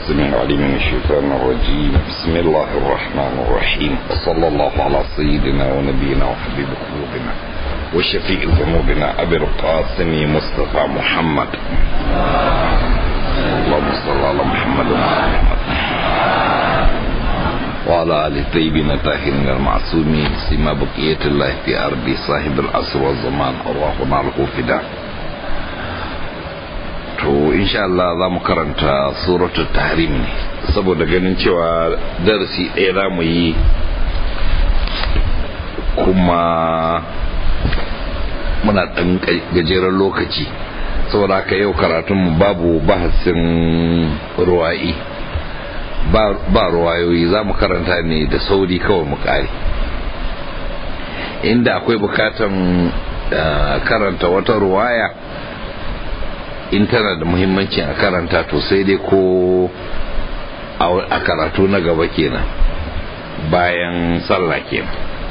السميع العليم من الشيطان الرجيم بسم الله الرحمن الرحيم وصلى الله على سيدنا ونبينا وحبيب قلوبنا وشفيع ذنوبنا أبي القاسم مصطفى محمد اللهم صل على محمد وعلى محمد وعلى آل الطيبين الطاهرين المعصومين سما بقية الله في أرض صاحب العصر والزمان اللهم له فداء to insha Allah za mu karanta suratul tahrim ne saboda ganin cewa darasi ɗaya za mu yi kuma muna ɗan gajeren lokaci saboda haka yau karatunmu babu bahasin ruwa'i ba ruwayoyi za mu karanta ne da sauri kawai mu kare inda akwai bukatan karanta wata ruwaya in tana da muhimmanci a karanta to sai dai ko a karatu na gaba kenan bayan sallah kenan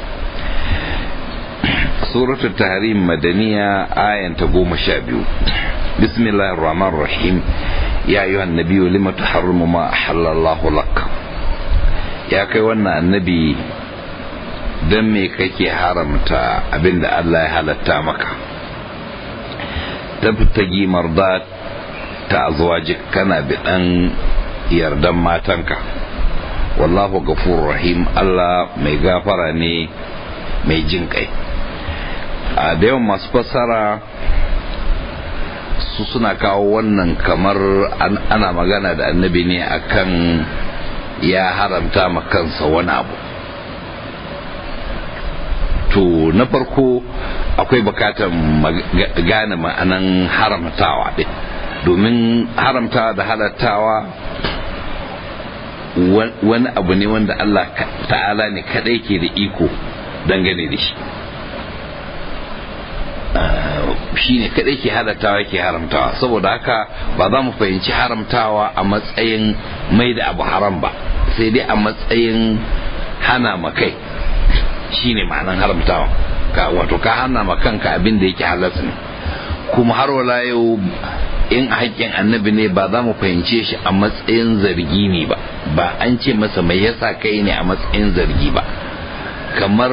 suratul tahrim madaniya ayanta goma sha biyu bismillahir rahmanir rahim ya ayyuhan nabiyyu lima tuharrimu ma ahallallahu lak ya kai wannan annabi dan me kake haramta abinda Allah ya halatta maka tabtagi mardat ta azwajik kana bidan yardan matanka wallahu gafurur rahim Allah mai gafara ne mai jin kai a da yawan masu fassara su suna kawo wannan kamar ana magana da annabi ne akan ya haramta ma kansa wani abu to na farko akwai bukatar gane ma'anan haramtawa ɗin domin haramtawa da halattawa wani abu ne wanda Allah ta'ala ne kadai ke da iko dangane da shi shi ne kadai ke halattawa ke haramtawa saboda haka ba za mu fahimci haramtawa a matsayin mai da abu haram ba sai dai a matsayin hana makai shi ne ma'anan haramtawa wato ka hana ma kanka abin da yake halas ne kuma har wala yau in a haƙƙin annabi ne ba za mu fahimce shi a matsayin zargi ne ba ba an ce masa mai yasa kai ne a matsayin zargi ba kamar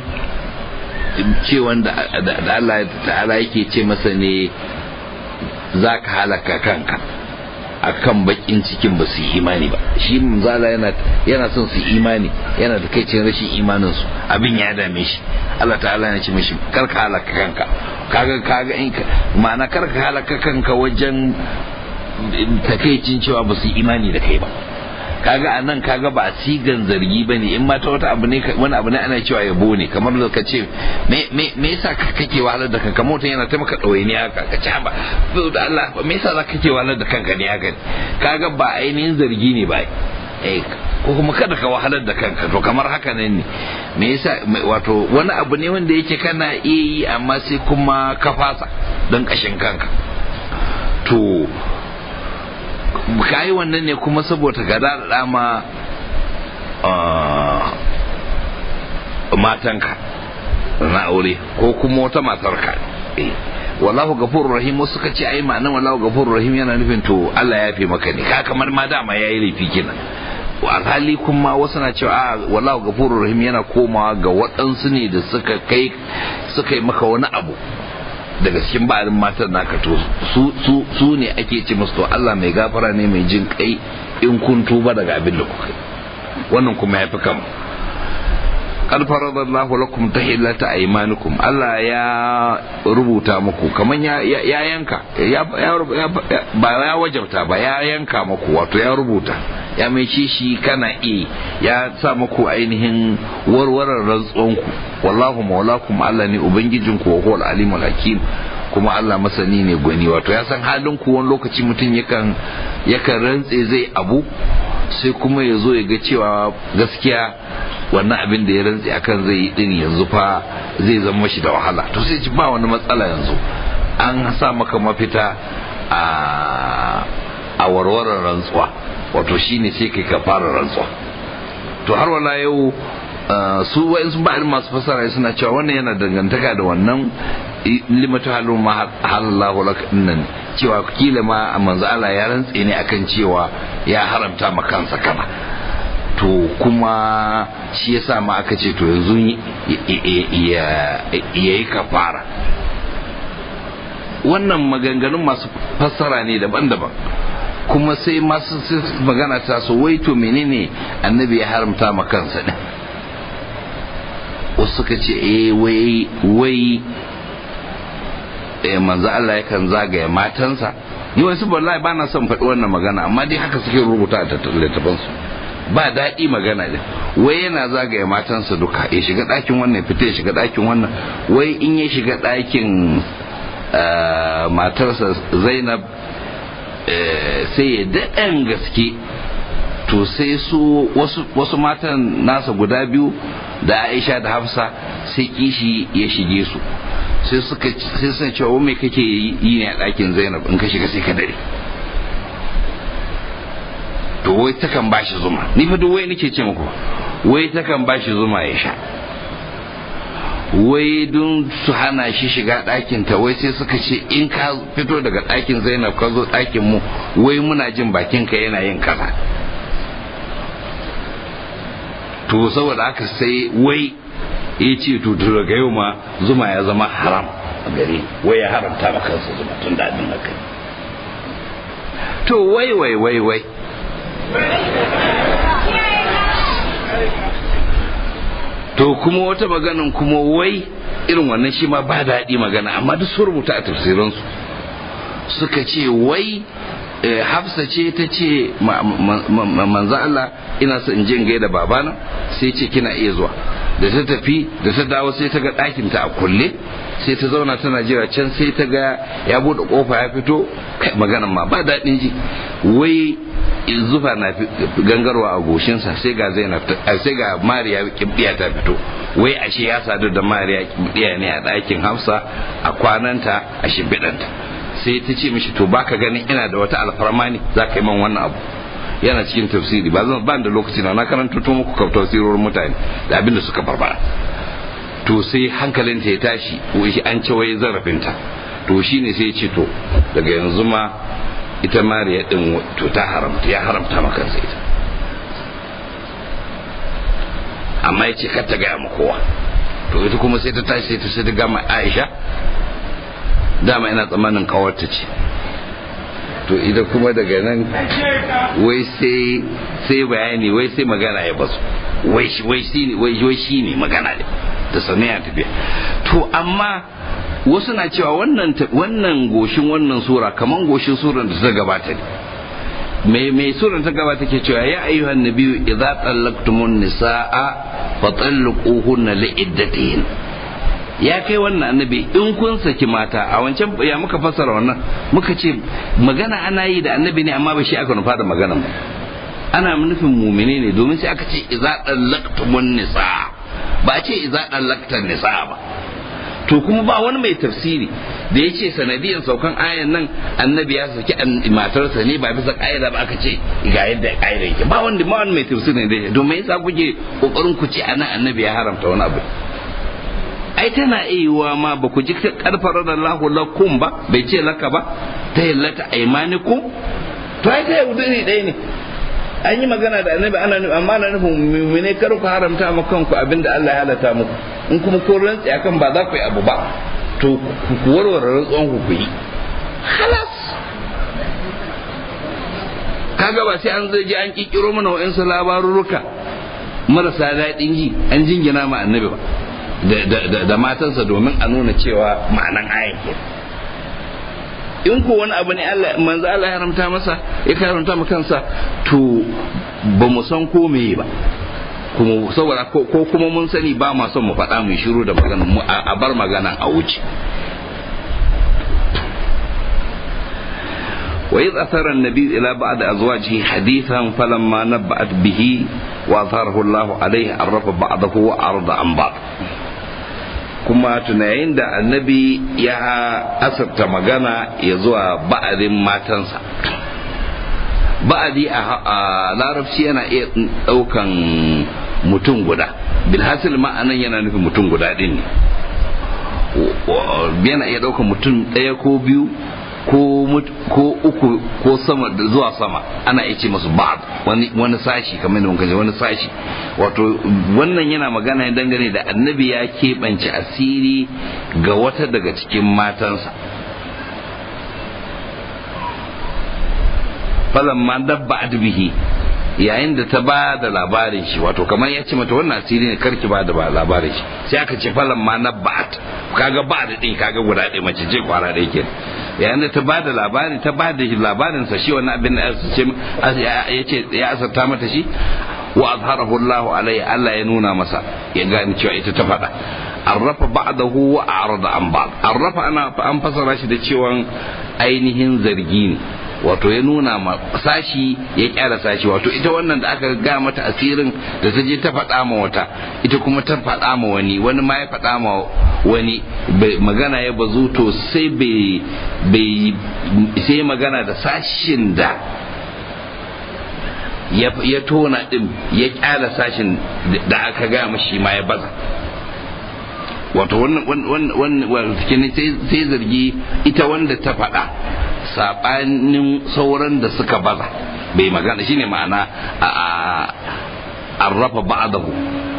ce wanda da Allah ta'ala yake ce masa ne za ka halaka kanka akan bakin cikin ba su imani ba shi zala yana yana son su imani yana da kai cin rashin imanin su abin ya dame shi Allah ta'ala yana ce mishi kar ka halaka kanka kaga kaga in ka ma'ana kar ka halaka kanka wajen takeicin cewa ba su imani da kai ba kaga a nan kaga ba a sigan zargi ba ne in ma ta wata abu ne wani abu ne ana cewa yabo ne kamar da ka ce me yasa kake wahalar da kanka mutum yana taimaka ɗawaini haka ka ci ba da Allah me yasa za ka kake wahalar da kanka ne haka kaga ba ainihin zargi ne ba ko kuma kada ka wahalar da kanka to kamar haka nan ne me yasa wato wani abu ne wanda yake kana iya yi amma sai kuma ka fasa don kashin kanka to ka yi wannan ne kuma saboda ga da dama matanka na aure ko kuma wata matarka wallahu gafurur rahim wasu suka ce ai ma'anar wallahu gafurur rahim yana nufin to Allah ya fi maka ne ka kamar ma dama yayi laifi kenan alhali kuma wasu na cewa a wallahu gafurur rahim yana komawa ga waɗansu ne da suka kai suka yi maka wani abu daga cikin ba'arin matan naka to su su su ne ake ce musu to Allah mai gafara ne mai jin kai in kun tuba daga abin da kuka wannan kuma ya fi kama qad faradallahu lakum tahillata aymanikum Allah ya rubuta muku kaman ya ya yanka ya ba ya wajabta ba ya yanka muku wato ya rubuta ya mai shi kana iya ya sa muku ainihin warwarar rantsuwanku wallahu maulakum Allah ne ubangijinku wa huwal alimul hakim kuma Allah masani ne gwani wato ya san halin ku wani lokaci mutum yakan yakan rantse zai abu sai kuma ya zo ya ga cewa gaskiya wannan abin da ya rantse akan zai yi din yanzu fa zai zama shi da wahala to sai ci ba wani matsala yanzu an sa maka mafita a a warwarar rantsuwa wato shine sai kai ka fara rantsuwa to har wala yau su wa'in sun ba'in masu fasara suna cewa wannan yana dangantaka da wannan limatu halu ma halallahu lak nan cewa kila ma manzo Allah ya rantse ne akan cewa ya haramta ma kansa kana to kuma shi yasa ma aka ce to yanzu ya yi kafara wannan maganganun masu fassara ne daban-daban kuma sai masu magana ta so wai to menene annabi ya haramta ma kansa din wasu suka ce eh wai wai manzo Allah yakan zagaya matansa ni wasu wallahi ba na son faɗi wannan magana amma dai haka suke rubuta a littafansu ba daɗi magana ne wai yana zagaya matansa duka ya shiga ɗakin wannan fita ya shiga ɗakin wannan wai in ya shiga ɗakin matarsa zainab sai ya daɗan gaske to sai su wasu matan nasa guda biyu da aisha da hafsa sai kishi ya shige su sai suka sai suna cewa mai kake yi ne a ɗakin zainab in ka shiga sai ka dare to wai takan bashi zuma ni fa duk wai nake ce muku wai takan bashi zuma ya sha wai don su hana shi shiga ɗakin ta wai sai suka ce in ka fito daga ɗakin zainab ka zo ɗakin mu wai muna jin bakin ka yana yin kaza to saboda haka sai wai ya ce to daga yau ma zuma ya zama haram a gare wai ya haramta ma kansa zuma tun da abin haka to wai wai wai wai to kuma wata maganin kuma wai irin wannan shi ma ba daɗi magana amma duk sun rubuta a tafsiransu suka ce wai hafsa ce ta ce manzo Allah ina son in je in gaida babana sai ce kina iya zuwa da ta tafi da ta dawo sai ta ga ɗakin ta a kulle sai ta zauna tana jira can sai ta ga ya bude kofa ya fito maganan ma ba daɗin ji wai zufa na gangarwa a goshinsa sai ga zainab sai ga mariya kibbiya ta fito wai ashe ya sadu da mariya kibbiya ne a ɗakin hafsa a kwananta a shimfiɗanta sai ta ce mishi to baka ganin ina da wata alfarma ne za ka yi man wannan abu yana cikin tafsiri ba zan ban da lokaci na na karanta to muku kaftar tafsirorin mutane da abin da suka barbara to sai hankalinta ya tashi an ce wai zarafinta to shine sai ya ce to daga yanzu ma ita mariya din to ta haramta ya haramta maka sai ita amma ya ce kar ta gaya ma kowa to ita kuma sai ta tashi sai ta sai ta gama aisha dama ina tsammanin kawarta ce to ita kuma daga nan wai sai sai bayani wai sai magana ya basu wai shi wai shi ne wai shi ne magana ne da sanaya tafiya to amma wasu na cewa wannan wannan goshin wannan sura kaman goshin suran da ta gabata ne mai mai suran ta gabata ke cewa ya ayyuhan nabiyyu idza tallaqtumun nisaa fa talliquhunna li'iddatihin ya kai wannan annabi in kun saki mata a wancan ya muka fassara wannan muka ce magana ana yi da annabi ne amma ba shi aka nufa da magana ba ana nufin mumine ne domin sai aka ce idza tallaqtumun nisaa ba a ce idza tallaqtan nisaa ba to kuma ba wani mai tafsiri da ya ce sanadiyan saukan ayan nan annabi ya saki matarsa ne ba bisa ƙa'ida ba aka ce ga yadda ƙa'ida yake ba wanda ba wani mai tafsiri ne da domin yasa kuke kokarin ku ce anan annabi ya haramta wani abu ai tana iya ma ba ku ji karfara da Allahu lakum ba bai ce laka ba ta yallata aimanikum to ai ta yaudari ɗaya ne an yi magana da annabi ana nufi amma na nufin mummune kar ku haramta ma kanku abinda Allah ya halatta muku in kuma ko rantsi akan ba za ku yi abu ba to ku warware rantsuwan ku ku yi halas kaga ba sai an zai ji an kikiro mana wa'insu labarurruka marasa daɗin ji an jingina ma annabi ba da matansa domin a nuna cewa ma'anan ayan ke in ko wani abu ne Allah manzo Allah ya haramta masa ya haramta ma kansa to ba mu san ko meye ba kuma saboda ko kuma mun sani ba ma son mu faɗa mu shiru da magana mu a bar magana a wuce وإذ أثر النبي إلى بعض أزواجه حديثا فلما نبأت به وأظهره الله عليه عرف بعضه وأعرض عن بعض kuma tunayin da annabi ya asarta magana ya zuwa ba'adin matansa ba'adi a larabci yana iya ɗaukan mutum guda bilhassil ma'anan yana nufin mutum guda ɗin ne yana iya ɗaukar mutum ɗaya ko biyu ko uku ko sama zuwa sama ana iya ce masu ba'ad wani sashi kamar da kaje wani sashi wato wannan yana magana ya dangane da annabi ya keɓance asiri ga wata daga cikin matansa falan ma dabba bihi yayin da ta ba da labarin shi wato kamar ya ce mata wannan asiri ne karki ba da labarin shi sai aka ce falan ma na ba'at kaga ba da din kaga guda ɗaya mace ce kwara da yake yayin da ta ba da labari ta ba da labarin sa shi wannan abin da ya ce ya asarta mata shi wa azharahu Allah alaihi Allah ya nuna masa ya gani cewa ita ta faɗa arrafa ba'dahu wa a'rada an ba'd arrafa ana an fasara shi da cewa ainihin zargi ne wato ya nuna ma sashi ya kyara sashi wato ita wannan da aka ga mata asirin da ta je ta faɗa ma wata ita kuma ta faɗa ma wani wani ma ya faɗa ma wani magana ya bazu to sai bai sai magana da sashin da ya tona din ya kyala sashin da aka ga mashi ma ya baza wato wannan sai zargi ita wanda ta faɗa saɓanin sauran da suka baza bai magana shine ma'ana a rafa ba'adahu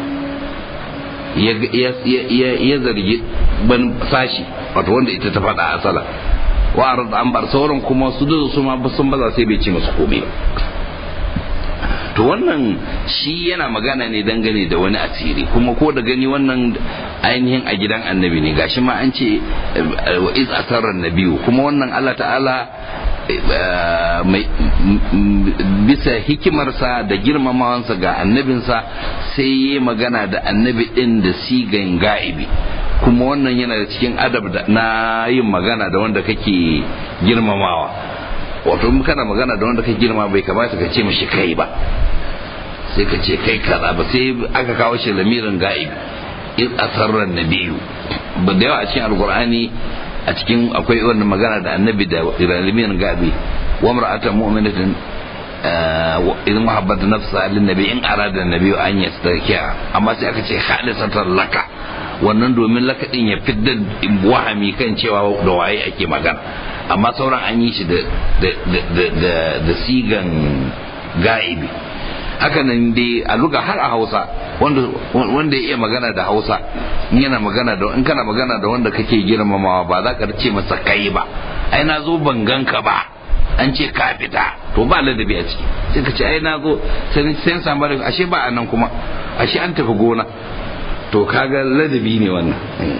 ya zargi ban sashi wato wanda ita ta faɗa a asala wa an bar sauran kuma su da su ma sun baza sai bai ce masu komai to wannan shi yana magana ne dangane da wani asiri kuma ko da gani wannan ainihin a gidan annabi ne gashi ma an ce wa iz asarar nabiyu kuma wannan Allah ta'ala bisa hikimarsa da girmamawansa ga annabinsa sai ya magana da annabi din da sigan ga'ibi kuma wannan yana da cikin adab na yin magana da wanda kake girmamawa wato in kana magana da wanda ka girma bai kamata ka ce mashi kai ba sai ka ce kai kaza ba sai aka kawo shi lamirin ga'ibi in asarrar nabiyu ba da yawa a cikin alkur'ani a cikin akwai wannan magana da annabi da lamirin ga'ibi wa mar'atan mu'minatin idan muhabbatu nafsa lin nabi in arada nabi an yastakiya amma sai aka ce khalisatan laka wannan domin laka din ya fidda wahami kan cewa da waye ake magana amma sauran an yi shi da sigan ga'ibi haka nan dai a luga har a hausa wanda ya iya magana da hausa in yana magana da in kana magana da wanda kake girmamawa ba za ka ce masa kai ba ai na zo ban ganka ba an ce ka fita to ba ladabi a ciki sai ka ce ai na zo sai samu ashe ba a nan kuma ashe an tafi gona to kaga ladabi ne wannan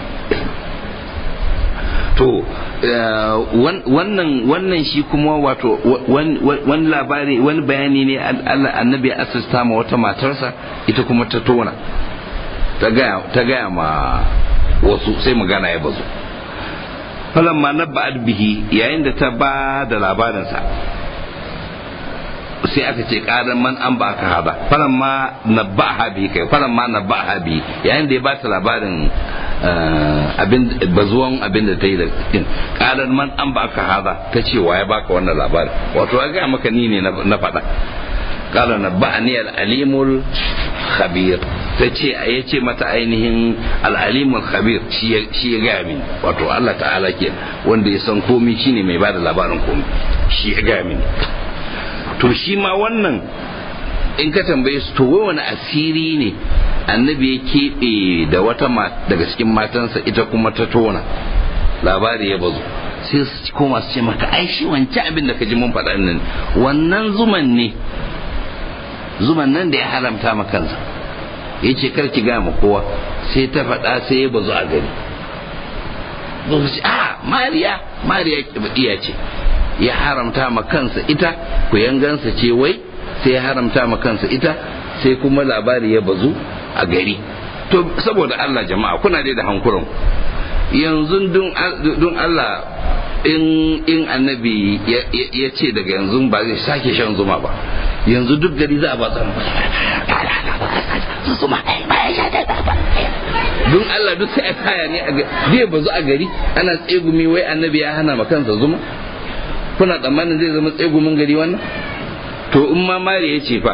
to wannan wannan shi kuma wato wani labari wani bayani ne Allah annabi ya asista ma wata matarsa ita kuma ta tona ta gaya ma wasu sai magana ya bazu falamma nabba'at bihi yayin da ta ba da labarinsa sai aka ce karan man an ba ka haza falan ma na ba habi kai falan ma na ba habi yayin da ya ba ta labarin abin bazuwan abin da ta yi da din karan man an ba ka haza ta ce wa ya baka wannan labarin wato ya ga maka ni ne na faɗa kala na ba ni al'alimul khabir ta ce a ya ce mata ainihin al'alimul khabir shi ya gaya mini wato Allah ta'ala ke wanda ya san komi shine mai ba da labarin komi shi ya gaya mini to shi ma wannan in ka tambaye su to wai wani asiri ne annabi ya keɓe da wata daga cikin matansa ita kuma ta tona labari ya bazu sai su koma su ce maka ai shi wancan abin da ka ji mun faɗa nan wannan zuman ne zuman nan da ya haramta ma kansa ya ce kar ki gaya ma kowa sai ta faɗa sai ya bazu a gari a mariya mariya iya ce ya haramta ma kansa ita ku yangansa ce wai sai ya haramta ma kansa ita sai kuma labari ya bazu a gari to saboda Allah jama'a kuna dai da hankuran yanzu don Allah in in annabi ya ce daga yanzu ba zai sake shan zuma ba yanzu duk gari za a ba zuma don Allah duk sai a kaya ne zai bazu a gari ana tsegumi wai annabi ya hana ma kansa zuma kuna tsammanin zai zama tsegumin gari wannan to in ma mari ya ce fa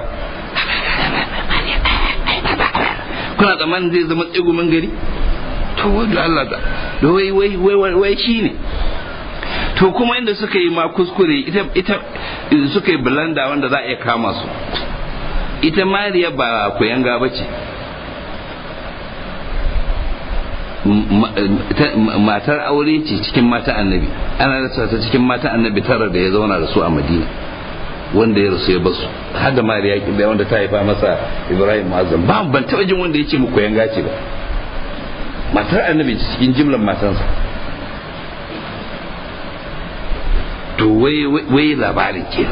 kuna tsammanin zai zama tsegumin gari to wadda Allah ta da wai wai wai wai shi ne to kuma inda suka yi ma kuskure ita ita suka yi bulanda wanda za a iya kama su ita mariya ba kuyanga ba ce matar aure ce cikin mata annabi ana rasa ta cikin mata annabi tara da ya zauna da su a madina wanda ya rasu ya basu har da mariya kibiya wanda ta haifa masa ibrahim azam ba ban taɓa jin wanda ya ce muku yanga ce ba matar annabi cikin jimlar matansa to wai labarin ke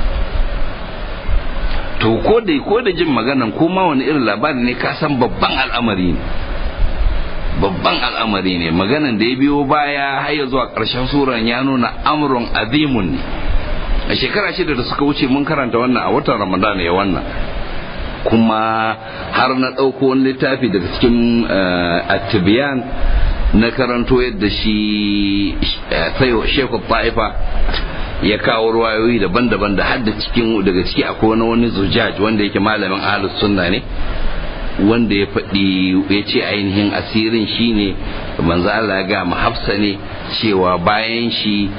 to ko da ko da jin maganan ko ma wani irin labari ne ka san babban al'amari ne babban al'amari ne maganan da ya biyo baya har ya zuwa ƙarshen suran ya nuna amrun azimun ne a shekara shida da suka wuce mun karanta wannan a watan ramadan ya wannan kuma har na ɗauko wani littafi daga cikin atibiyan na karanto yadda shi sayo shekhu ta'ifa ya kawo ruwayoyi daban-daban da hadda cikin daga ciki akwai wani wani zujaj wanda yake malamin ahlus sunna ne wanda ya faɗi ya ce ainihin asirin shine manzo Allah ya ga hafsa ne cewa bayan shi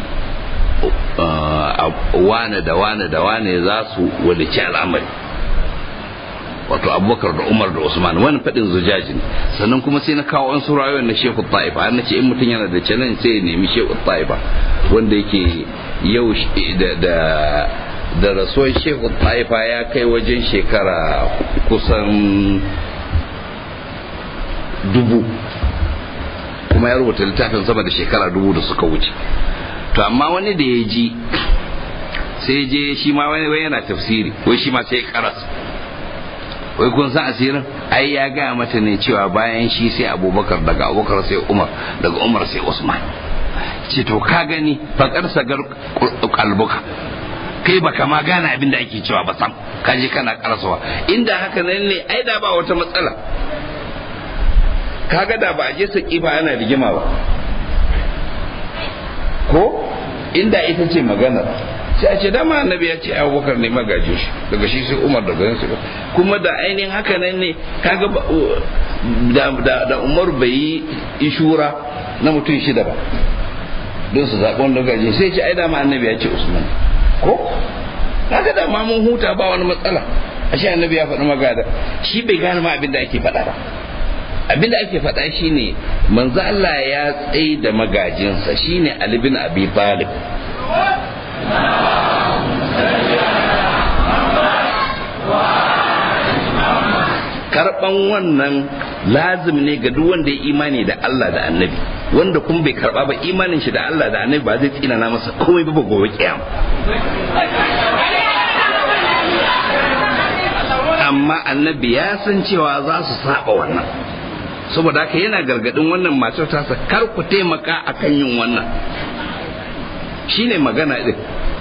wane da wane da wane za su walici al'amari wato abubakar da umar da usman wani faɗin zujaji ne sannan kuma sai na kawo an surayoyin na shehu ta'ifa har na ce in mutum yana da challenge sai ya nemi shehu ta'ifa wanda yake yau da da rasuwar shehu ta'ifa ya kai wajen shekara kusan dubu kuma ya rubuta littafin sama da shekara dubu da suka wuce to amma wani da ya ji sai je shi ma wani wai yana tafsiri wai shi ma sai karas wai kun san asirin ai ya gaya mata ne cewa bayan shi sai abubakar daga abubakar sai umar daga umar sai usman ce to ka gani fakar sagar kalbuka kai baka ma gane abin da ake cewa ba sam ka je kana karasawa inda haka nan ne ai da ba wata matsala kaga da ba a je saki ba ana rigima ba ko inda ita ce maganar sai a ce dama annabi ya ce abubakar ne magajin shi daga shi sai umar daga yansu kuma da ainihin haka nan ne kaga da, da, umar bai yi ishura na mutum shida ba don su zaɓi wanda gaji sai ce ai dama annabi ya ce usman ko kaga da ma mun huta ba wani matsala ashe annabi ya faɗi magada shi bai gane ma abin da ake faɗa ba abin da ake faɗa shine manzo Allah ya tsaye da magajinsa shine Ali bin Abi Talib karban wannan lazim ne ga duk wanda ya imani da Allah da annabi wanda kuma bai karba ba imanin shi da Allah da annabi ba zai tsinana masa komai ba gobe kiyama amma annabi ya san cewa za su saba wannan saboda haka yana gargadin wannan matar tasa kar ku taimaka akan yin wannan shine magana din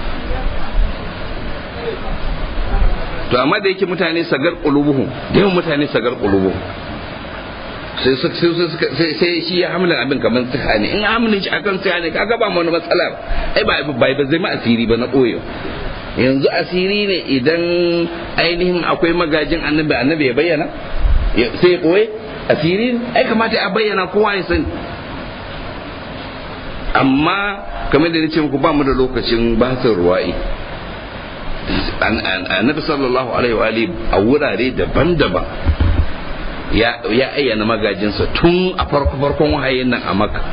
to amma da yake mutane sagar qulubuhum da yawan mutane sagar qulubuhum sai sai sai shi ya hamla abin kamar tsaka ne in hamlin shi akan tsaka ne kaga ba mu wani matsala ai ba ba zai ma asiri ba na koyo yanzu asiri ne idan ainihin akwai magajin annabi annabi ya bayyana sai ya koye asiri ai kamata a bayyana kowa ya sani amma kamar da nace muku ba mu da lokacin basin ruwa'i annabi sallallahu alaihi wa alihi a wurare daban-daban ya ayyana magajinsa tun a farko farkon wahayin nan a makka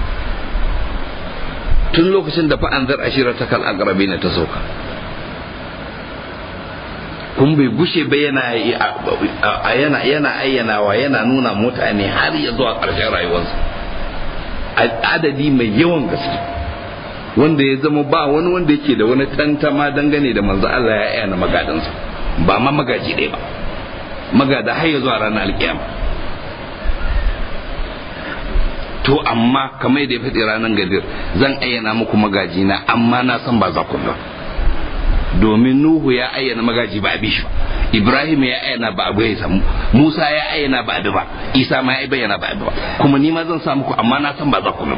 tun lokacin da fa'an zar ashira ta kal agrabi na ta sauka kun bai gushe ba yana yana yana ayyanawa yana nuna mutane har ya zuwa ƙarshen rayuwarsa adadi mai yawan gaske wanda ya zama ba wani wanda yake da wani tantama dangane da manzo Allah ya ayyana magadansa ba ma magaji ɗaya ba magada har ya zuwa ranar alkiyama to amma kamar da ya faɗi ranar gadir zan ayyana muku magajina amma na san ba za ku ba domin Nuhu ya ayyana magaji ba a bi shi Ibrahim ya ayyana ba a bai samu Musa ya ayyana ba a bi ba Isa ma ya bayyana ba a bi ba kuma ni ma zan sa muku amma na san ba za ku ba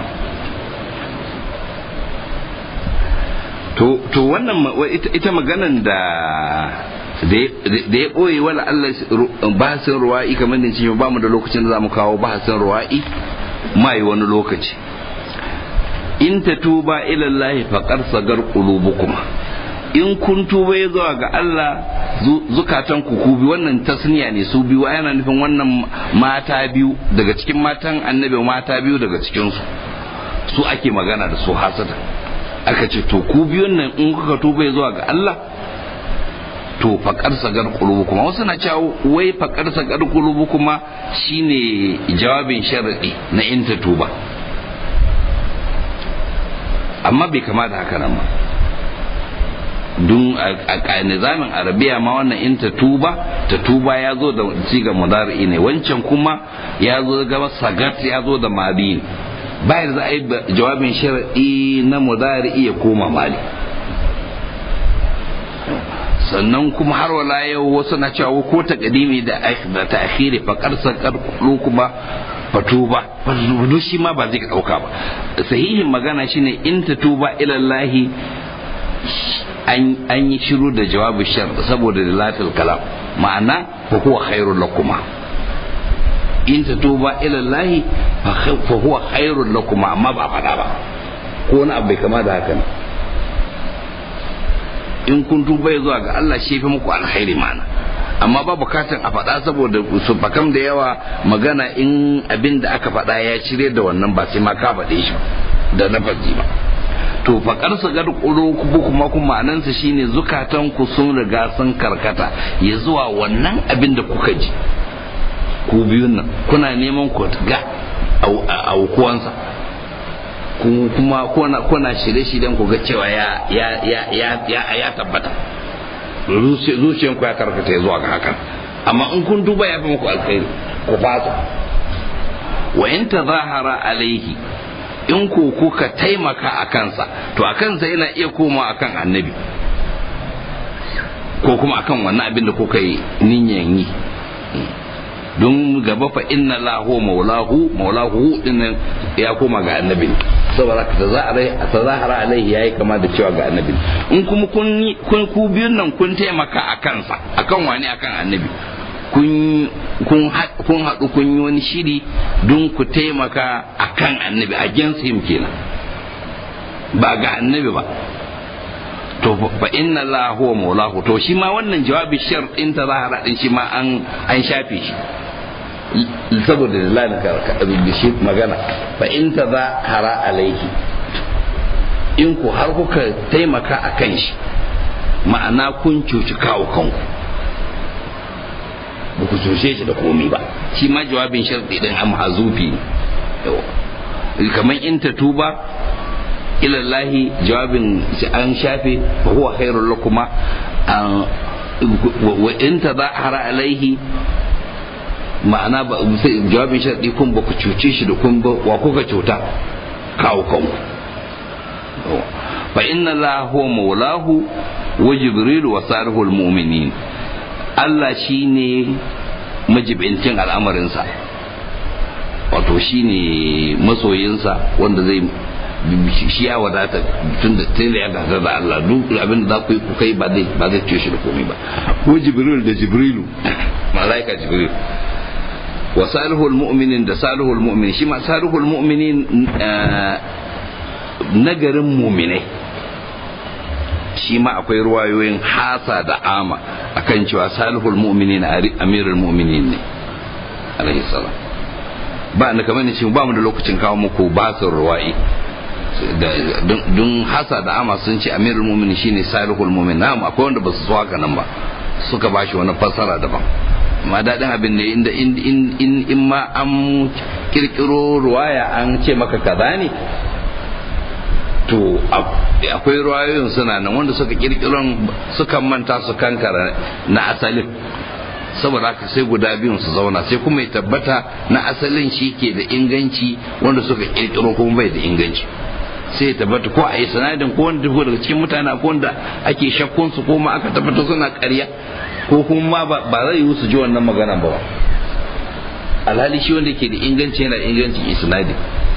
to to wannan ita maganan da da ya ɓoye wala Allah bahasin ruwa'i kamar da ce ba mu da lokacin da za mu kawo bahasin ruwa'i mai wani lokaci in ta tuba ilallahi faƙar sagar ƙulubukuma in kun tuba ya zuwa ga Allah zukatan ku ku bi wannan tasniya ne su biyu yana nufin wannan mata biyu daga cikin matan annabi mata biyu daga cikin su su ake magana da su hasada aka ce to ku biyun nan in kuka tuba ya zuwa ga Allah to faƙar sagar ƙulubu kuma wasu na cewa wai faƙar sagar ƙulubu kuma shine jawabin sharaɗi na in ta tuba amma bai kama da haka nan ba dun a nizamin arabiya ma wannan in ta tuba ta tuba ya zo da siga mudari ne wancan kuma ya zo gaba sagat ya zo da madi ne bayan za a yi jawabin sharaɗi na mudari ya koma mali sannan kuma har wala yau wasu na cewa ko ta kadimi da ta akhiri fakar sakar kuma fatuba fatuba shi ma ba zai dauka ba sahihin magana shine in ta tuba ilallahi an yi shiru da jawabin shar saboda dalatul kalam ma'ana fa huwa khairul lakuma in ta tuba ilallahi fa huwa khairul lakuma amma ba fada ba ko wani abu bai kama da haka ne in kun tuba ya zuwa ga Allah shi fi muku alkhairi mana amma ba bukatan a faɗa saboda su fakam da yawa magana in abin da aka faɗa ya cire da wannan ba sai ma ka faɗe shi da lafazi ba to fakar su gar kuma kuma ma'anansa shine zukatan ku sun riga sun karkata ya zuwa wannan abin da kuka ji ku biyun nan kuna neman ku ga aukuwansa kuma kuna shirye-shiryen ku ga cewa ya ya ya ya ya tabbata zuciyan ku ya karkata zuwa ga hakan amma in kun duba ya fi muku alkhairi ku fasa wa in tazahara alaihi in ku kuka taimaka a kansa to a kansa yana iya koma akan annabi ko kuma akan wannan abin da kuka yi niyan yi don gaba fa inna lahu maulahu maulahu dinnan ya koma ga annabi saboda ka tazahara alaihi yayi kama da cewa ga annabi in kuma kun kun ku biyun nan kun taimaka a kansa akan wani akan annabi kun kun kun haɗu kun yi wani shiri don ku taimaka akan annabi against him kenan ba ga annabi ba to fa inna Allah huwa maulahu to shi ma wannan jawabi shar din tazahara din shi ma an an shafe shi saboda lalin da shi magana fa in ta za hara alaihi in ku har kuka taimaka a kan shi ma'ana kun cuci kawo kanku ba ku cuce shi da komi ba shi ma jawabin sharɗi ɗin am hazufi kamar in ta tuba ilallahi jawabin an shafe fa huwa khairul lakuma wa in ta za hara alaihi ma'ana ba jawabin sharɗi kun ba ku cuce shi da kun ba wa kuka cuta kawo kanku fa inna la huwa maulahu wa jibril wa salihul mu'minin Allah shine majibincin al'amarinsa wato shine masoyinsa wanda zai shi ya wadata tun da tun da ya gasa da Allah duk abin da za ku yi ku kai ba zai ba zai ce shi da komai ba ko jibril da jibrilu malaika jibril wa salihul mu'minin da salihul mu'minin shi ma salihul mu'minin nagarin mu'minai shi ma akwai ruwayoyin hasa da ama akan cewa salihul mu'minin amirul mu'minin ne alaihi salam ba ni kamar ni ba mu da lokacin kawo muku basin ruwa'i don hasa da ama sun ce amirul mu'minin shine salihul mu'min na akwai wanda ba su so haka nan ba suka bashi wani fassara daban ma daɗin abin ne inda in ma an kirkiro ruwaya an ce maka kaza ne to akwai ruwayoyin suna nan wanda suka kirkiro suka manta su kankara na asalin saboda haka sai guda biyun su zauna sai kuma ya tabbata na asalin shi ke da inganci wanda suka kirkiro kuma bai da inganci sai ya tabbata ko a yi sanadin ko wanda daga cikin mutane ko wanda ake shakkun su ko ma aka tabbata suna ƙarya ko kuma ba zai yi su ji wannan magana ba alhali shi wanda ke da inganci yana ingancin isnadi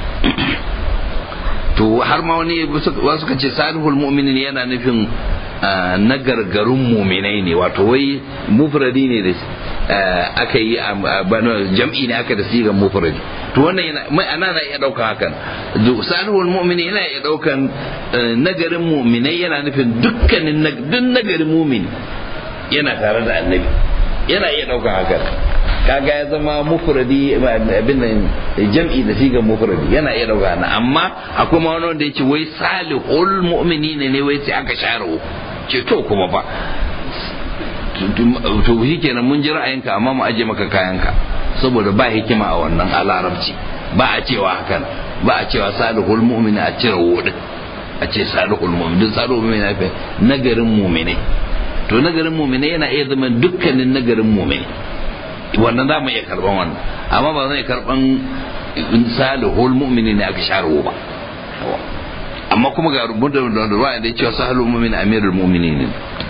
to har ma wani wasu ka ce salihul mu'minin yana nufin na gargarun muminai ne wato wai mufradi ne da aka yi jam'i ne aka da sigan mufradi to wannan yana mai ana na iya daukan hakan salihul mu'mini yana iya daukan nagarin mu'minai yana nufin dukkanin duk nagarin mu'mini yana tare da annabi yana iya daukan hakan kaga ya zama mufradi abin nan jam'i da sigar mufradi yana iya dauka na amma akwai ma wani wanda yake wai salihul mu'mini ne ne wai sai aka share ce to kuma ba to shi kenan mun ji ra'ayinka amma mu aje maka kayanka saboda ba hikima a wannan a larabci ba a cewa hakan ba a cewa salihul mu'mini a cire wudin a ce salihul mu'min duk salihul mu'min na fi nagarin mu'mini to nagarin mu'mini yana iya zama dukkanin nagarin mu'mini wannan za mu iya karban wannan amma ba zai karban salihul mu'mini ne aka share ba amma kuma ga rubuta da ruwa da cewa salihul mu'min amirul mu'minin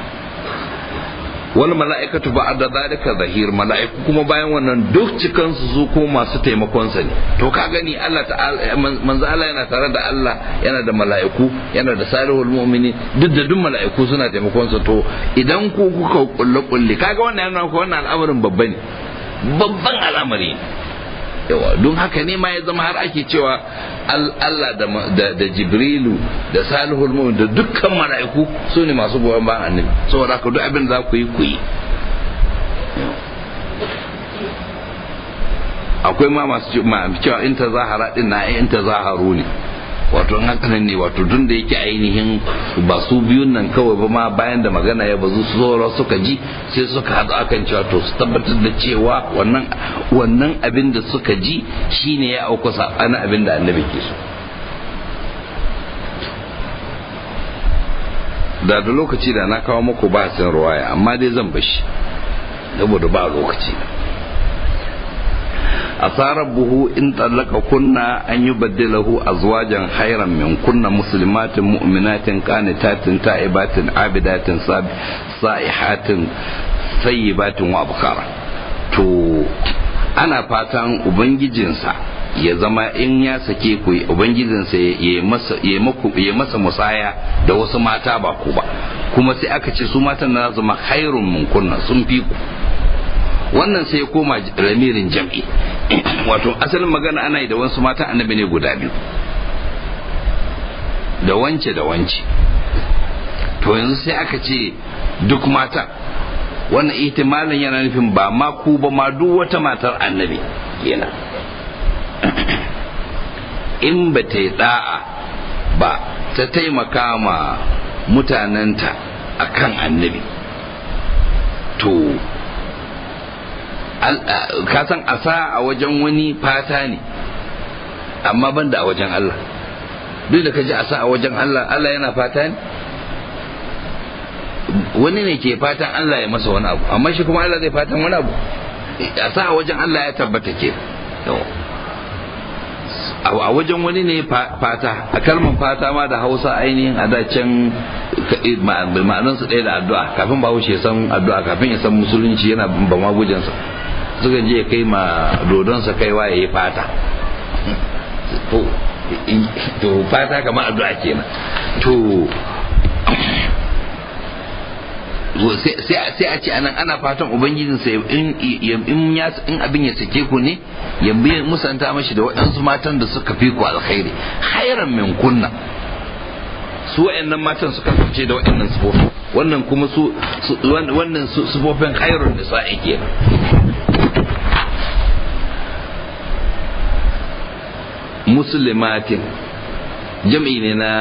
wal mala'ikatu ba'da zalika zahir mala'iku kuma bayan wannan duk cikan su su ko masu taimakon sa ne to ka gani Allah ta'ala manzo Allah yana tare da Allah yana da mala'iku yana da salihul mu'mini duk da duk mala'iku suna taimakon sa to idan ku kuka kulle kulle kaga wannan yana ko wannan al'amarin babba ne babban al'amari yawa don haka ne ma ya zama har ake cewa Allah da Jibrilu da Salihul Mu'min da dukkan mala'iku su ne masu goyon bayan annabi saboda haka duk abin za ku yi ku yi akwai ma masu cewa in ta zahara din na in ta zaharu ne wato hakanan ne wato tun da yake ainihin ba su biyun nan kawai ba ma bayan da magana ya bazu su zo suka ji sai suka haɗu akan cewa to su tabbatar da cewa wannan wannan abin da suka ji shine ya auku sabanin abin da annabi ke so da da lokaci da na kawo muku ba sin ruwaya amma dai zan bashi saboda ba lokaci عسى ربه إن طلق كنا أن يبدله أزواجا خيرا من كنا مسلمات مؤمنات قانتات تائبات عابدات صائحات ثيبات وأبكارا to ana fatan ubangijinsa ya zama in ya sake ku ubangijinsa ya masa musaya da wasu mata ba ku ba kuma sai aka ce su matan na zama khairun mun kunna sun fi ku wannan sai ya koma ramirin jam'i wato asalin magana ana yi da wasu matan annabi ne guda biyu da wance da wance to yanzu sai aka ce duk mata wannan ihtimalin yana nufin ba ma ku ba ma duk wata matar annabi kenan in ba ta yi da'a ba ta taimaka ma mutanenta akan annabi to ka san asa a wajen wani fata ne amma ban da a wajen Allah duk da ka ji asa a wajen Allah Allah yana fata ne wani ne ke fatan Allah ya masa wani abu amma shi kuma Allah zai fatan wani abu asa a wajen Allah ya tabbata ke a wajen wani ne fata a kalmar fata ma da hausa ainihin a dacen ma'anansu ɗaya da addu'a kafin ba wuce san addu'a kafin ya san musulunci yana ba magujansa suka je kai ma dodonsa kaiwa ya yi fata to fata kamar addu'a kenan to sai a ce anan ana fatan ubangijinsa in abin ya sake ku ne ya bi musanta mashi da waɗansu matan da suka fi ku alkhairi khairan min kunna su waɗannan matan suka fice da waɗannan sufofi wannan kuma su wannan sufofin khairun nisa'i kenan muslimatin jam'i ne na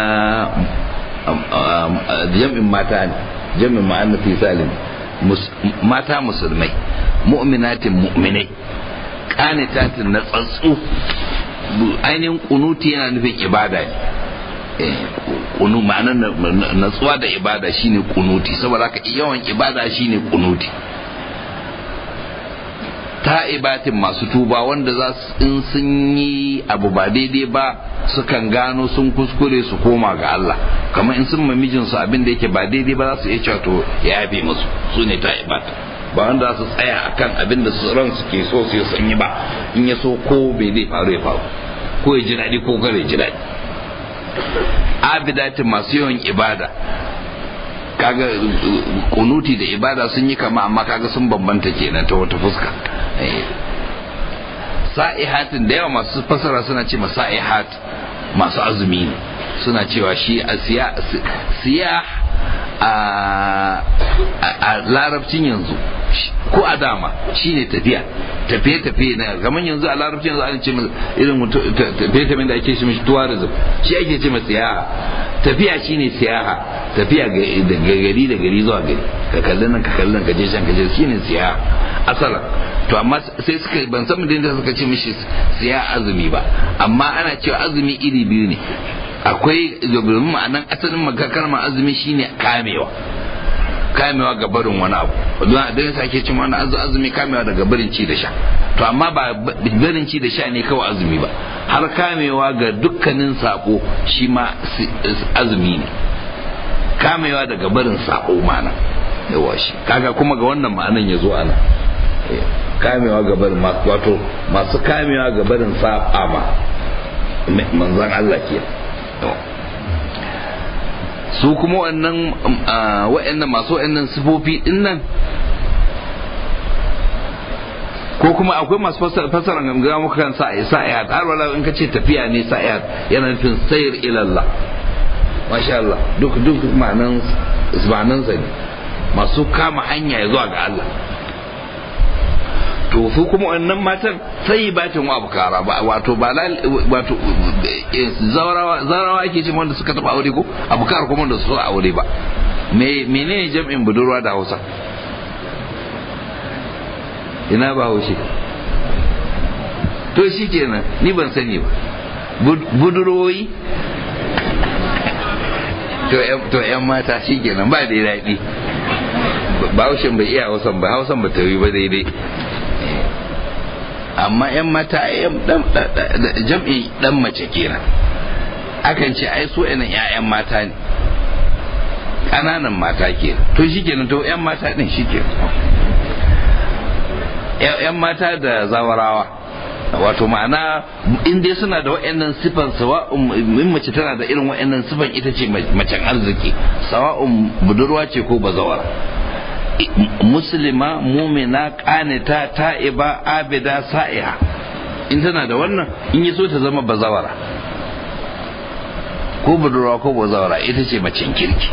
jam'in mata ne jam'in ma'annafi salim mata musulmai mu'minatin mu'minai qanitatin na tsatsu ainihin kunuti yana nufin ibada ne kunu ma'anar natsuwa da ibada shine kunuti saboda haka yawan ibada shine kunuti ta'ibatin masu tuba wanda za su in sun yi abu ba daidai ba sukan gano sun kuskure su koma ga Allah kamar in sun mamijinsu abin da yake ba daidai ba za su iya cewa to ya yafe musu su ne ta'ibat ba wanda za su tsaya akan abin da su ran su ke so su sun yi ba in ya so ko bai zai faru ya faru ko ya ji daɗi ko kare ji daɗi abidatin masu yawan ibada kaga kunuti da ibada sun yi kama amma kaga sun bambanta kenan ta wata fuska sa'ihatin da yawa masu fasara suna ce masa'ihat masu azumi ne suna cewa shi a siya a larabcin yanzu ko a dama shine tafiya tafiye tafiye na kamar yanzu a larabcin yanzu an ce irin tafiye tafiye da ake shi mishi tourism shi ake ce masa siyaha tafiya shine siyaha tafiya daga gari da gari zuwa gari ka kalli nan ka kalli nan ka je can ka je shine siyaha asalan to amma sai suka ban san da suka ce mishi siya azumi ba amma ana cewa azumi iri biyu ne akwai domin ma'anan asalin magakar ma azumi shine kamewa kamewa ga barin wani abu don da yasa ake cin wani azumi kamewa daga barin ci da sha to amma ba barin ci da sha ne kawai azumi ba har kamewa ga dukkanin sako shi ma azumi ne kamewa daga barin sako mana yawa shi kaga kuma ga wannan ma'anan ya zo ana kamewa ga barin wato masu kamewa ga barin saba ma manzan Allah ke su kuma wannan wa'annan masu wa'annan sifofi din nan ko kuma akwai masu fasara ga muka kan sa'ayat har wala in ka ce tafiya ne sa'ayat yana nufin sayar ilallah masha Allah duk duk ma'anan ma'anan sa ne masu kama hanya ya zuwa ga Allah to su kuma wannan matan sai batin wa bukara ba wato ba wato zawarawa zawarawa ake ce wanda suka taba aure ko abukar kuma da su aure ba me menene jam'in budurwa da Hausa ina ba haushe to shikenan ni ban sani ba budurwoyi to yan mata shikenan ba da daɗi ba haushen bai iya hausan ba hausan ba ta yi ba daidai amma 'yan mata jam'i dan mace kenan akan ce ai su yanan 'ya'yan mata ne ƙananan mata kenan to shi kenan to 'yan mata ɗin shi kenan 'yan mata da zawarawa wato ma'ana in dai suna da wa'annan sifan sawa'un in mace tana da irin wa'annan sifan ita ce macen arziki sawa'un budurwa ce ko bazawara muslima mumina kanita ta'iba abida sa'iha in tana da wannan in yi so ta zama bazawara ko budurwa ko bazawara ita ce macen kirki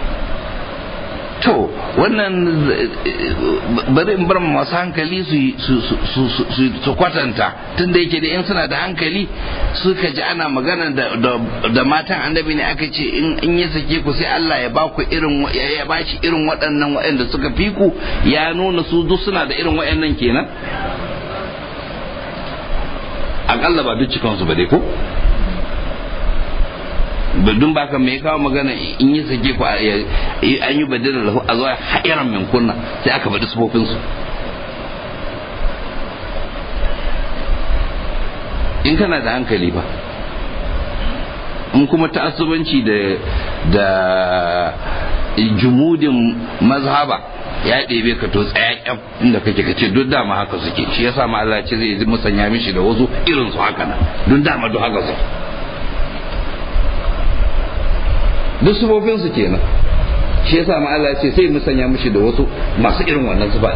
to wannan bari in bar masu hankali su kwatanta tun da yake da in suna da hankali suka ji ana magana da matan annabi ne aka ce in ya sake ku sai Allah ya baku irin ya bashi irin waɗannan waɗanda suka fi ku ya nuna su duk suna da irin waɗannan kenan akalla ba duk cikansu ba dai ko dun ba ka mai kawo magana in yi sake ku an yi badina lahu a zuwa ha'iran min kunna sai aka faɗi sufofinsu in kana da hankali ba in kuma ta'assubanci da da jumudin mazhaba ya ɗebe ka to tsaya inda kake kace duk dama haka suke shi yasa ma Allah ce zai musanya mishi da wasu irin su haka nan duk dama duk haka suke duk sufofinsu kenan shi yasa ma Allah ce sai musanya mishi da wasu masu irin wannan sufa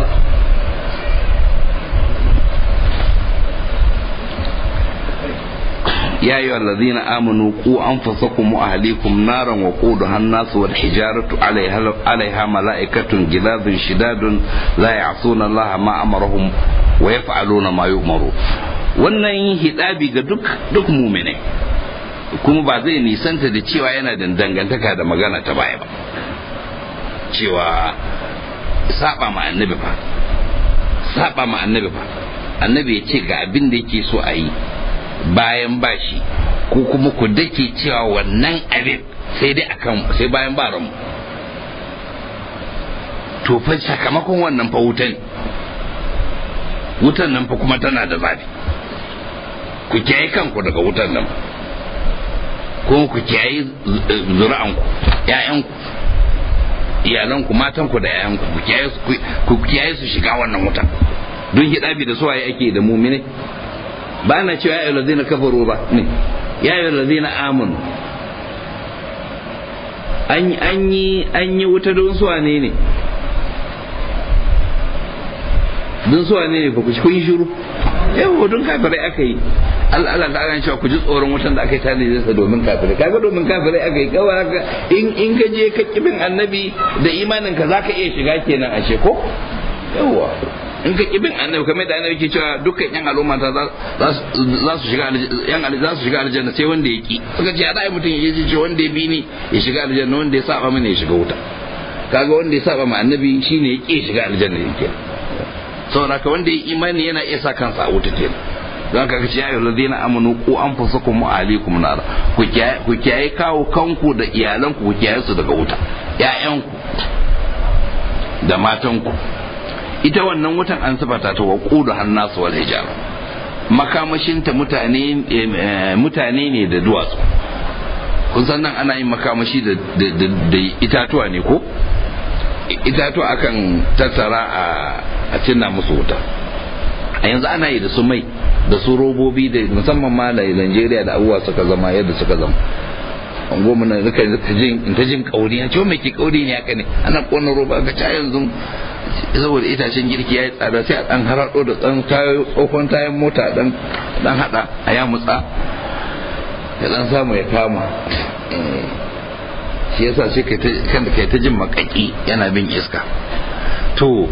يا أيها الذين آمنوا قوا أنفسكم وأهليكم نارا وقودها الناس والحجارة عليها, عليها ملائكة جلاد شداد لا يعصون الله ما أمرهم ويفعلون ما يؤمرون wannan hidabi ga duk duk muminai kuma ba zai nisanta da cewa yana da dangantaka da magana ta baya ba cewa saba ma annabi fa saba ma annabi fa annabi ya ce ga abin da yake so a yi bayan bashi ko kuma ku dake cewa wannan abin sai dai akan sai bayan ba ranmu to fa sakamakon wannan fa wutan wutan nan fa kuma tana da zafi ku kiyaye kanku daga wutan nan ko ku kiyaye zuri'anku ƴaƴanku iyalanku matanku da ƴaƴanku ku kiyaye su shiga wannan wutan don hidabi da suwaye ake da mumine ba na cewa ya lazina kafaru ba ne ya yi lazina amanu an yi an yi wuta don suwa ne ne don suwa ne ne ba ku kun yi shiru yawa don kafirai aka yi Allah Allah ta cewa ku ji tsoron wutan da aka yi tanadi sa domin kafirai kaga domin kafirai aka yi kawai haka in in ka je ka kibin annabi da imanin ka zaka iya shiga kenan ashe ko yawa in ka kibin annabi kamar da annabi ke cewa dukkan yan al'umma ta za su shiga yan za su shiga aljanna sai wanda ya ki suka ce a mutum ya ce wanda ya bi ni ya shiga aljanna wanda ya saba mana ya shiga wuta kaga wanda ya saba ma annabi shine ya ki shiga aljanna yake saboda ka wanda ya imani yana iya sa kansa a wuta kenan don ka ce ya ladina amanu ku anfusakum wa ahlikum nar ku ku kiyaye kawo kanku da iyalanku ku kiyaye su daga wuta ƴaƴanku da matanku ita wannan wutan an sifata ta wa qudu hannasu wal hijara makamashinta mutane mutane ne da duwatsu kun san nan ana yin makamashi da itatuwa ne ko itatuwa akan tattara a cinna musu wuta a yanzu ana yi da su mai da su robobi da musamman ma da Najeriya da abubuwa suka zama yadda suka zama an goma na rika jin in ta jin kauri ya ce mai ke kauri ne haka ne ana kona roba ga ta yanzu saboda itacen girki ya yi tsada sai a dan harado da tsan tsohon tayan mota dan dan hada a ya mutsa ya dan samu ya kama shi yasa sai kan kai ta jin makaki yana bin iska to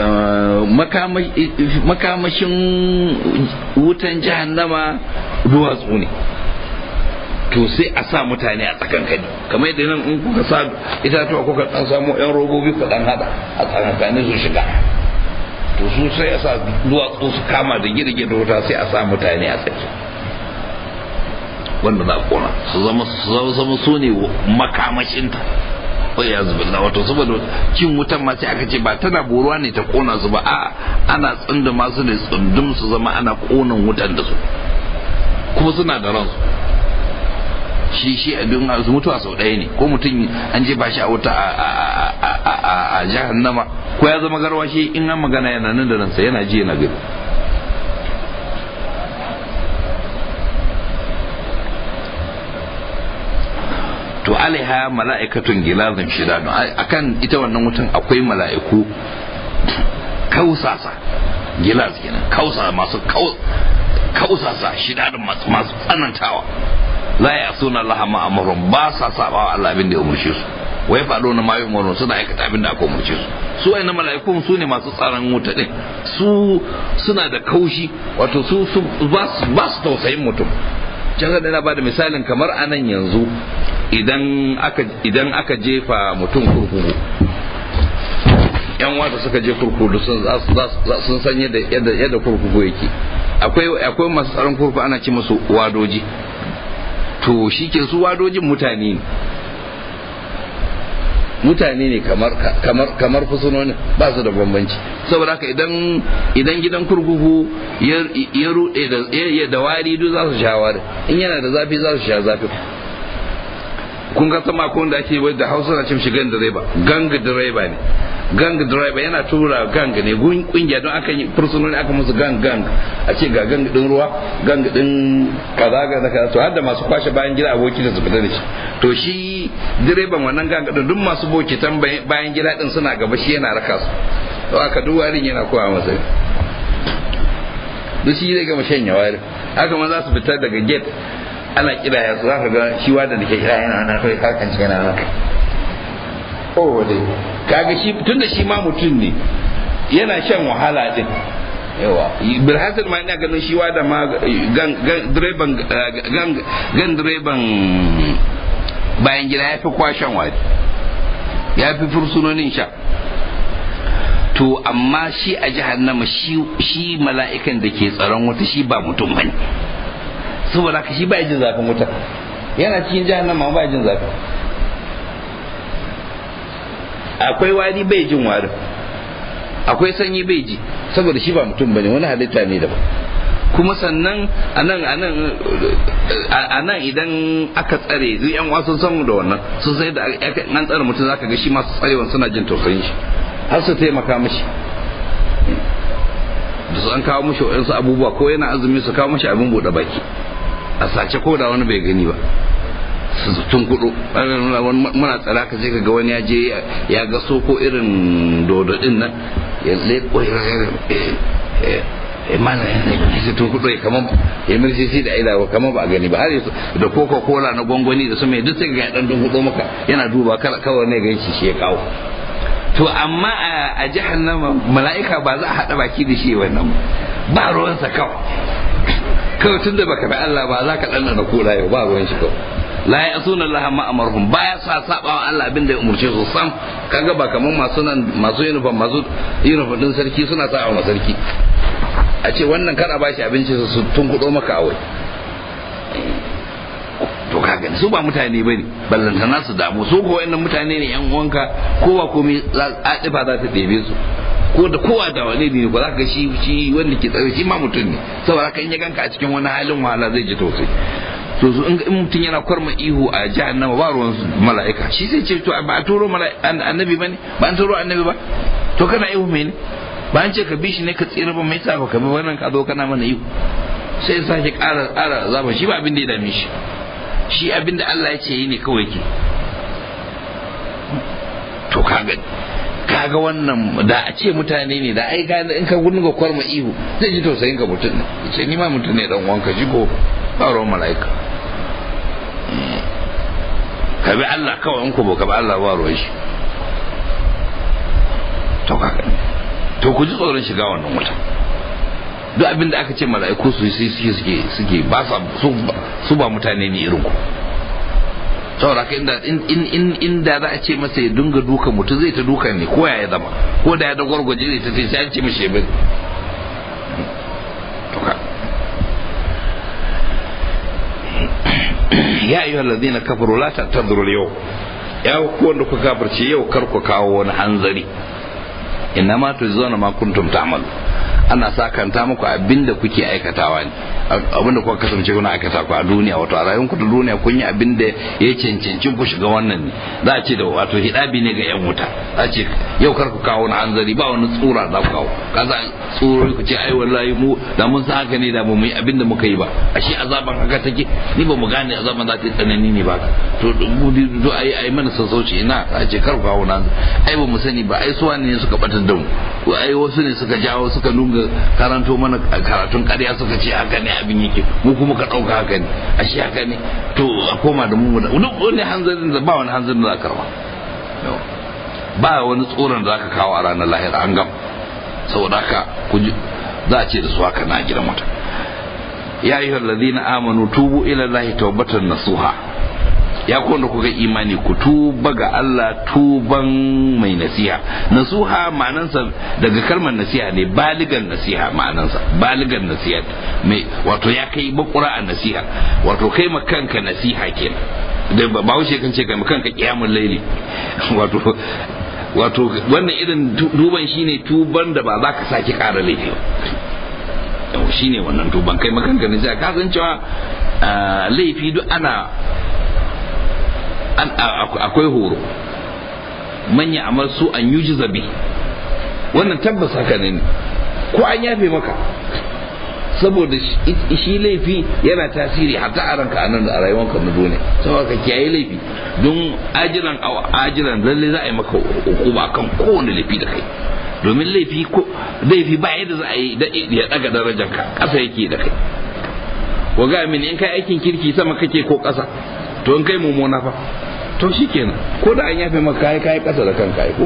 makamashin wutan jahannama duwatsu ne to sai a sa mutane a tsakankani kamar yadda nan in kuka sa itatuwa kuka dan samu yan robobi ku dan hada a tsakankani su shiga to su sai a sa duwatsu su kama da girge da wuta sai a sa mutane a tsaki wanda za a kona su zama su zama su ne makamashinta ko ya zubi wato saboda cin wutan ma sai aka ce ba tana boruwa ne ta kona su ba a ana tsinda masu ne tsundum su zama ana konan wutan da su kuma suna da ransu shi shi abin mutuwa sau ɗaya ne ko mutum an je ba shi a wuta a jahannama ko ya zama garwashi in an magana yana nan da ransa yana ji yana gani to alaiha mala'ikatun gilazin shidanu akan ita wannan wutan akwai mala'iku kausasa gilaz kenan kausa masu kausasa shidadun masu tsanantawa la ya suna Allah ma amrun ba sa sabawa Allah abin da ya umurce su wai faɗo na mayu umarnu suna aikata abin da aka umurce su su wai na mala'ikun su ne masu tsaron wuta din su suna da kaushi wato su ba su tausayin mutum can da na bada misalin kamar anan yanzu idan aka idan aka jefa mutum kurkuku yan wata suka je kurkuku sun sun san yadda yadda kurkuku yake akwai akwai masu tsaron kurkuku ana ce musu wadoji to shi ke su wadojin mutane ne mutane ne kamar kamar kamar fusunonin ba su da bambanci saboda haka idan idan gidan kurkuku ya rude da ya da wari duk za su sha wari in yana da zafi za su sha zafi kun ga sama ko da ake da Hausa na cin shi gan direba gang direba ne gang direba yana tura gang ne kungiya don aka yi fursunoni aka musu gang gang a ce ga gang din ruwa gang din kaza ga kaza to har da masu kwashe bayan gida aboki da su fita da shi to shi direban wannan gang din duk masu bokitan bayan gida din suna gaba shi yana raka su to aka duk warin yana kowa masa duk shi zai gama shanya warin haka ma za su fita daga gate ana kira ya su zaka ga shi wanda da ke kira yana nan kai kakan ci yana nan oh dai kaga shi tunda shi ma mutum ne yana shan wahala din yawa bilhassan ma ina ganin shi da ma gan direban gan direban bayan gida ya fi kwashen wari ya fi fursunonin sha to amma shi a jahannama shi mala'ikan da ke tsaron wata shi ba mutum bane saboda haka shi ba jin zafin wuta yana cikin jahannama ba jin zafi akwai wari bai jin wari akwai sanyi bai ji saboda shi ba mutum bane wani halitta ne daban kuma sannan anan anan anan idan aka tsare zai yan wasu san da wannan sun sai da an tsare mutum zaka ga shi masu tsarewan suna jin tausayin shi har su taimaka mishi da su an kawo mishi waɗansu abubuwa ko yana azumi su kawo mishi abin buɗe baki a sace ko da wani bai gani ba su tun kudu muna tsara ka sai ka ga wani ya je ya ga so ko irin dododin nan ya leko mana ya tun kudu kamar ya mirci shi da ila kamar ba a gani ba har da coca cola na gwangwani da su mai duk sai ga dan tun kudu maka yana duba kawai ne ganshi shi ya kawo to amma a jahannama mala'ika ba za a haɗa baki da shi wannan ba ruwansa kawai kawai tun da baka bi Allah ba za ka ɗanɗana kula yau ba ruwan shi kawai la ya asuna Allah ma amarhum baya sa sabawa Allah abin da ya umurce su sam kaga ba kaman masu nan masu uniform masu uniform din sarki suna sa wa sarki a ce wannan kana ba shi abinci su tun kudo maka awai to kaga su ba mutane bane ballantana su damu su ko wayannan mutane ne yan uwanka kowa komai adifa za ta ɗebe su ko da kowa da wani ne ba za ka shi shi wanda ke tsare shi ma mutum ne saboda kan ya ganka a cikin wani halin wahala zai ji tausayi to su in mutum yana kwarma ihu a jahannama ba ruwan mala'ika shi zai ce to ba a turo annabi ba ne ba an turo annabi ba to kana ihu me ne ba an ce ka bi shi ne ka tsira ba mai sa ka bi wannan ka zo kana mana ihu sai ya sake ƙara ƙara zaba shi ba abin da ya dame shi shi abin da Allah ya ce yi ne kawai ke to kaga kaga wannan da a ce mutane ne da ai gane in ka gudun ga kwarma ihu zai ji tausayin ka mutum ne ce ni ma mutum ne dan wanka shi ko ba ruwan mala'ika ka bi Allah kawai in ku ba ka bi Allah ba ruwan shi to kaga to ku ji tsoron shiga wannan wuta duk abin da aka ce mala'iku su yi suke suke ba su ba mutane ne irin ku saboda ka inda inda za a ce masa ya dunga duka mutum zai ta duka ne ko ya zama ko da ya da gwargwaje zai ta sai sai an ce mashi bai ya ayyuhal ladina kafaru la ta'tadhiru al-yawm ya ku wanda ku kafirce yau kar ku kawo wani hanzari inna ma tujzauna ma kuntum ta'malu ana sakanta muku abinda kuke aikatawa ne abinda kuka kasance kuna aikata ku a duniya wato a rayuwar ku da duniya kun yi abinda ya cancanci ku shiga wannan ne za a ce da wato hidabi ne ga yan wuta za a ce yau kar ku kawo wani hanzari ba wani tsura za ku kawo kaza tsoro ku ce ai wallahi mu da mun san haka ne da mu yi abinda muka yi ba ashe azaban haka take ni ba mu gane azaban za ta yi tsanani ne ba to mu do ai ai mana sassauci ina a ce kar ku kawo wani ai ba mu sani ba ai suwa ne suka batar da mu ai wasu ne suka jawo suka lunga karanto mana karatun ƙarya suka ce haka ne abin yake mu kuma ka ɗauka haka ne ashe haka ne to a koma da mu da duk wani hanzarin da ba wani hanzarin da za ka karba ba wani tsoron da za ka kawo a ranar lahira an gam saboda haka za a ce da su haka na gidan wata ya yi ladina amanu tubu ila lahi tawbatan nasuha ya wanda kuka imani ku tuba ga Allah tuban mai nasiha nasuha ma'anansa daga kalmar nasiha ne baligan nasiha ma'anansa baligan nasiha mai wato ya kai bakura a nasiha wato kai ma kanka nasiha kenan da ba wuce kan ce kai ma kanka kiyamul laili wato wato wannan irin duban shine tuban da ba za ka sake ƙara laifi ba shine wannan tuban kai ma kanka nasiha ka san cewa laifi duk ana akwai horo manya amar su an yuji zabi wannan tabbas haka ne ko an yafe maka saboda shi laifi yana tasiri hatta a ranka anan da a rayuwanka na duniya saboda ka kiyaye laifi don ajiran ajiran lalle za a yi maka hukuma kan kowane laifi da kai domin laifi ko laifi ba yadda za a yi ya daga darajanka ƙasa yake da kai wa ga mini in kai aikin kirki sama kake ko ƙasa to in kai mummuna fa to shikenan ko da an yafe maka kai kai kasa da kanka ai ko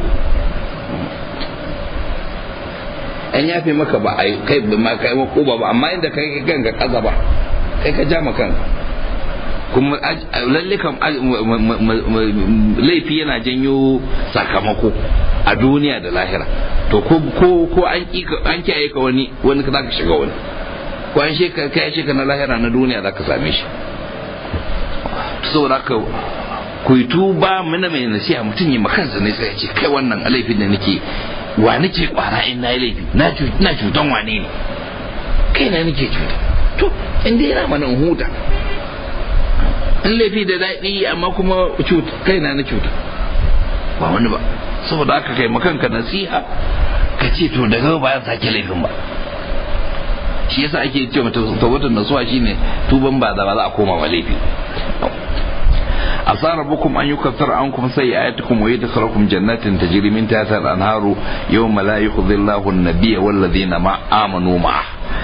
an yafe maka ba ai kai ma kai ko ba amma inda kai kanka kasa ba kai ka ja maka kuma lalle kam laifi yana janyo sakamako a duniya da lahira to ko ko ko an an kiyaye ka wani wani ka zaka shiga wani ko an sheka kai sheka na lahira na duniya zaka same shi saboda haka ku yi tuba mana mai nasiha mutum yi makansa ne sai ya ce kai wannan laifin da nake wa nake kwara in na yi laifi na cutan wane ne kai na nake cuta to in dai yana mana huta in laifi da daɗi amma kuma kai na na cuta ba wani ba saboda haka kai makanka nasiha ka ce to daga ba ya sake laifin ba shi yasa ake ce mata tawbatar nasuwa shine tuban ba da ba za a koma wa laifi عسى ربكم أن يكفر عنكم سيئاتكم ويدخلكم جنات تجري من تحتها الأنهار يوم لا يخذ الله النبي والذين مع آمنوا معه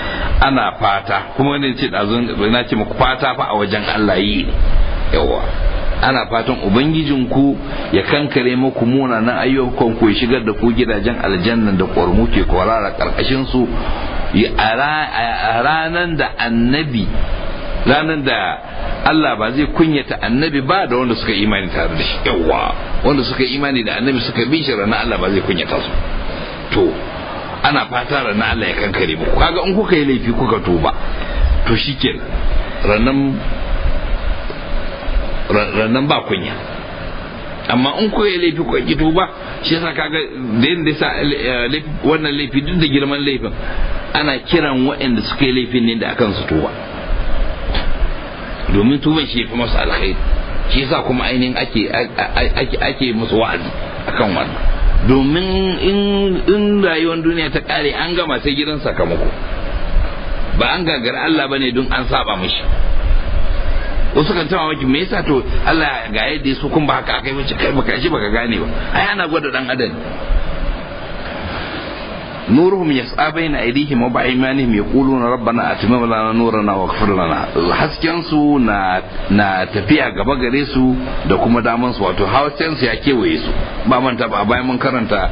ana fata kuma wani ce na ce muku fata fa a wajen Allah yi ne yawa ana fatan ubangijinku ya kankare muku munanan ayyukan ku ya shigar da ku gidajen aljanna da ƙwarmu ke kwarara karkashin su a ranan da annabi ranan da Allah ba zai kunyata annabi ba da wanda suka imani tare da shi yawa wanda suka imani da annabi suka bi shi ranar Allah ba zai kunyata su to ana fata ranar Allah ya kankare muku kaga in kuka yi laifi kuka tuba to shikenan ranan rannan ba kunya amma in ko ya laifi ko ki tuba shi yasa kaga da yanda sa wannan laifi duk da girman laifin ana kiran waɗanda suka yi laifin ne da akan su tuba domin tuban shi fi masu alkhairi shi yasa kuma ainihin ake ake ake musu wa'azi akan wannan domin in in rayuwar duniya ta kare an gama sai gidan sakamako ba an gagara Allah bane don an saba mishi wasu kan tawa maki me yasa to Allah ga yadda su kun ba haka akai mace kai baka shi baka gane ba ai ana gwada dan adam nuruhum yas'a baina aydihim wa ba'aymanihim yaquluna rabbana atimma lana nurana waghfir lana hasken su na na tafiya gaba gare su da kuma daman su wato hasken su ya kewaye su ba manta ba bayan mun karanta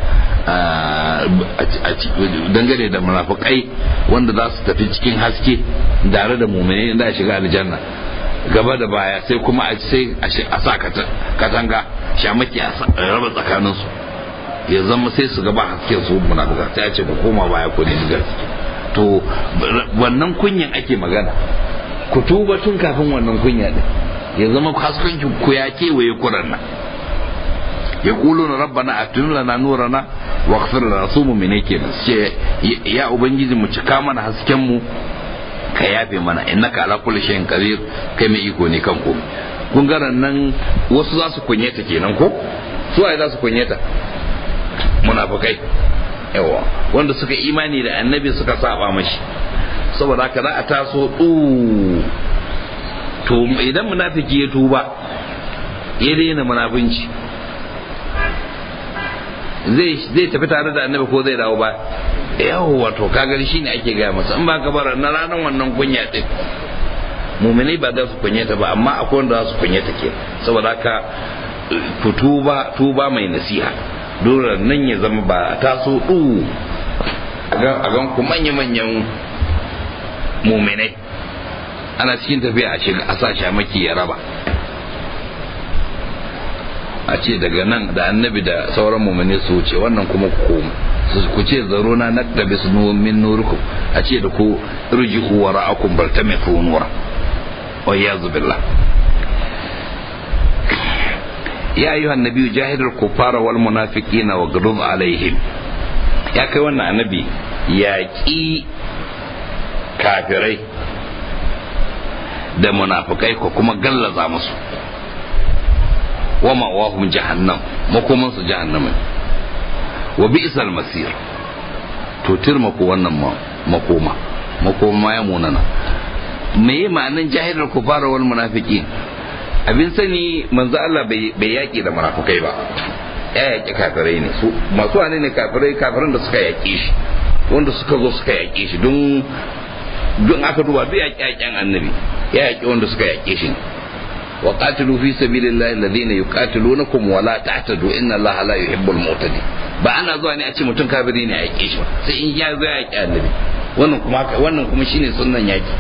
dangane da munafikai wanda za su tafi cikin haske tare da mu'mini da shiga aljanna gaba da baya sai kuma a sai a sa katanga shamaki a raba tsakaninsu ya zama sai su gaba hasken su munafuka sai a ce ku koma baya ku ne digar to wannan kunyan ake magana ku tuba tun kafin wannan kunya din ya zama hasken ku ya kewaye kuran nan ya kulu na rabbana atun lana nurana wa ghfir lana su mu'mine kenan ce ya ubangiji mu cika mana hasken mu ka yafe mana innaka ala kulli shay'in qadir kai mai iko ne kan komai kun ga nan wasu za su kunyeta kenan ko su ai za su kunyeta munafikai yawa wanda suka imani da annabi suka saba mashi saboda haka za a taso du to idan munafiki ya tuba ya daina munafinci zai zai tafi tare da annabi ko zai dawo ba yawwa to kaga shi ne ake gaya masa in ba ka bar na ranar wannan kunya din muminai ba za su kunyata ba amma akwai wanda za su kunyata ke saboda haka ku tuba tuba mai nasiha dole nan ya zama ba taso du a gan ku manya-manyan muminai ana cikin tafiya a shiga a sa shamaki ya raba a ce daga nan da annabi da sauran mumini su wuce wannan kuma ku koma ku ce zaro na nakda bis min nurukum a ce da ku irjihu wa ra'akum baltamitu nura wa yazu billah ya ayyuha annabiyyu jahidul kuffara wal munafiqina wa ghdub alaihim ya kai wannan annabi yaƙi kafirai da munafikai ko kuma gallaza musu wa ma'awahum jahannam makoman su jahannam wa bi'sal masir to tirma ko wannan makoma makoma ya munana me ma'anan jahilul kufara wal munafiqin abin sani manzo Allah bai yaki da munafikai ba ya yaki kafirai ne su masu wane ne kafirai kafiran da suka yaki shi wanda suka zo suka yaki shi don don aka duba duk yaki yakin annabi ya yaki wanda suka yaki shi wa qatilu fi sabilillahi alladhina yuqatilunakum wa la ta'tadu inna allaha la yuhibbul mu'tadin ba ana zuwa ne a ce mutum kafiri ne a yake shi ba sai in ya zo ya yaki annabi wannan kuma wannan kuma shine sunnan yaki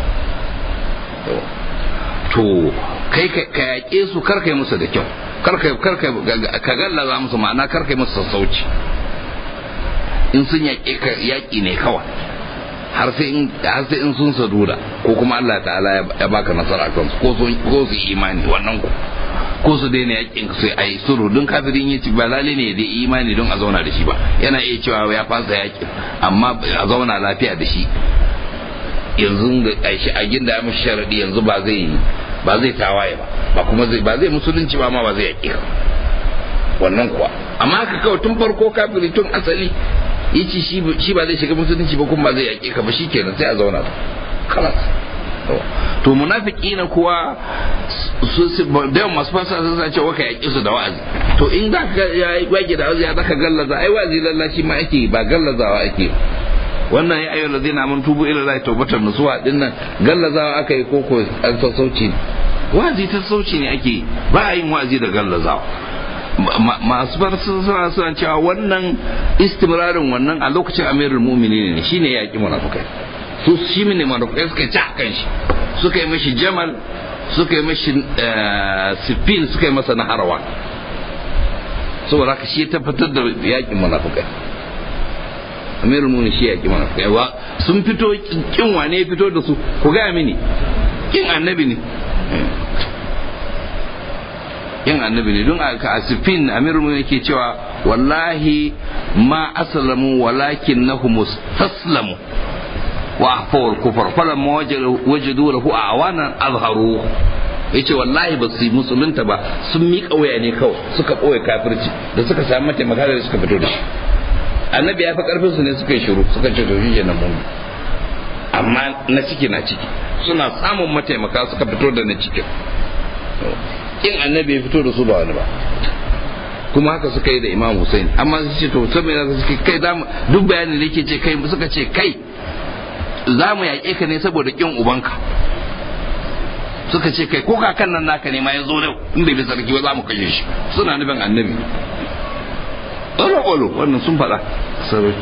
to kai ka yaƙe su kar kai musu da kyau kar kai kar kai ka gallaza musu ma'ana kar kai musu sassauci in sun yaƙe ka yaƙi ne kawai har sai in har sai in sun saduda ko kuma Allah ta'ala ya baka nasara kan su ko su ko su imani wannan ku ko su daina yaƙin su ai suru don kafirin ya ci ba lalle ne da imani don a zauna da shi ba yana iya cewa ya fasa yaƙin amma a zauna lafiya da shi yanzu a ginda ya mishi sharadi yanzu ba zai ba zai tawaye ba ba kuma zai ba zai musulunci ba ma ba zai yaƙi wannan kuwa amma haka kawai tun farko kafiri tun asali yace shi shi ba zai shiga musulunci ba kuma ba zai yaƙi ka ba shikenan sai a zauna kalas to munafiki na kuwa da yawan masu fasa sun sace waka yaƙi su da wa'azi to in za ka ya wage da wa'azi ya zaka gallaza ai wa'azi lallashi ma ake ba gallazawa ake wannan ya ayyuhal ladina amanu tubu ila allahi tawbatan nasuha dinnan gallazawa aka yi koko an sassauci ne wa'azi ta sauci ne ake ba a yin wa'azi da gallazawa masu bar suna suna cewa wannan istimrarin wannan a lokacin amirul mu'minin ne shine ya yaki munafikai su shi ne munafikai suka ci kan shi suka yi mashi jamal suka yi mashi sifin suka yi masa naharwa saboda haka shi ya tabbatar da yakin munafikai amirul mu'minin shi yaki munafikai wa sun fito kin wane ya fito da su ku ga mini kin annabi ne yin annabi ne don a asifin amirul mu'minin yake cewa wallahi ma aslamu walakin nahum taslamu wa ahfawul kufar falamma wajadu lahu awanan azharu yace wallahi ba su yi musulunta ba sun miƙa waya ne kawai suka ɓoye kafirci da suka samu mataimaka da suka fito da shi annabi ya fi karfin su ne suka yi shiru suka ce to shi na mun amma na ciki na ciki suna samun mataimaka suka fito da na cikin in annabi ya fito da su ba wani ba kuma haka suka yi da imam Hussein amma su ce to saboda suka kai zamu duk bayanin da yake ce kai suka ce kai za mu yaƙe ka ne saboda kin ubanka suka ce kai ko kakan nan naka ne ma ya zo da in bai bi sarki ba za mu kashe shi suna nufin annabi ƙwalo wannan sun faɗa sarai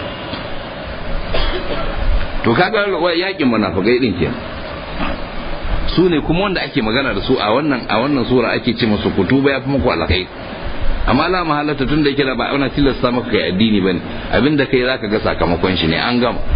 to kaga yakin munafikai din kenan su ne kuma wanda ake magana da su a wannan a wannan sura ake ce musu kutuba ya fi muku alkai amma la mahalata tun da yake da ba ana tilasta maka kai addini bane abinda kai zaka ga sakamakon shi ne an gama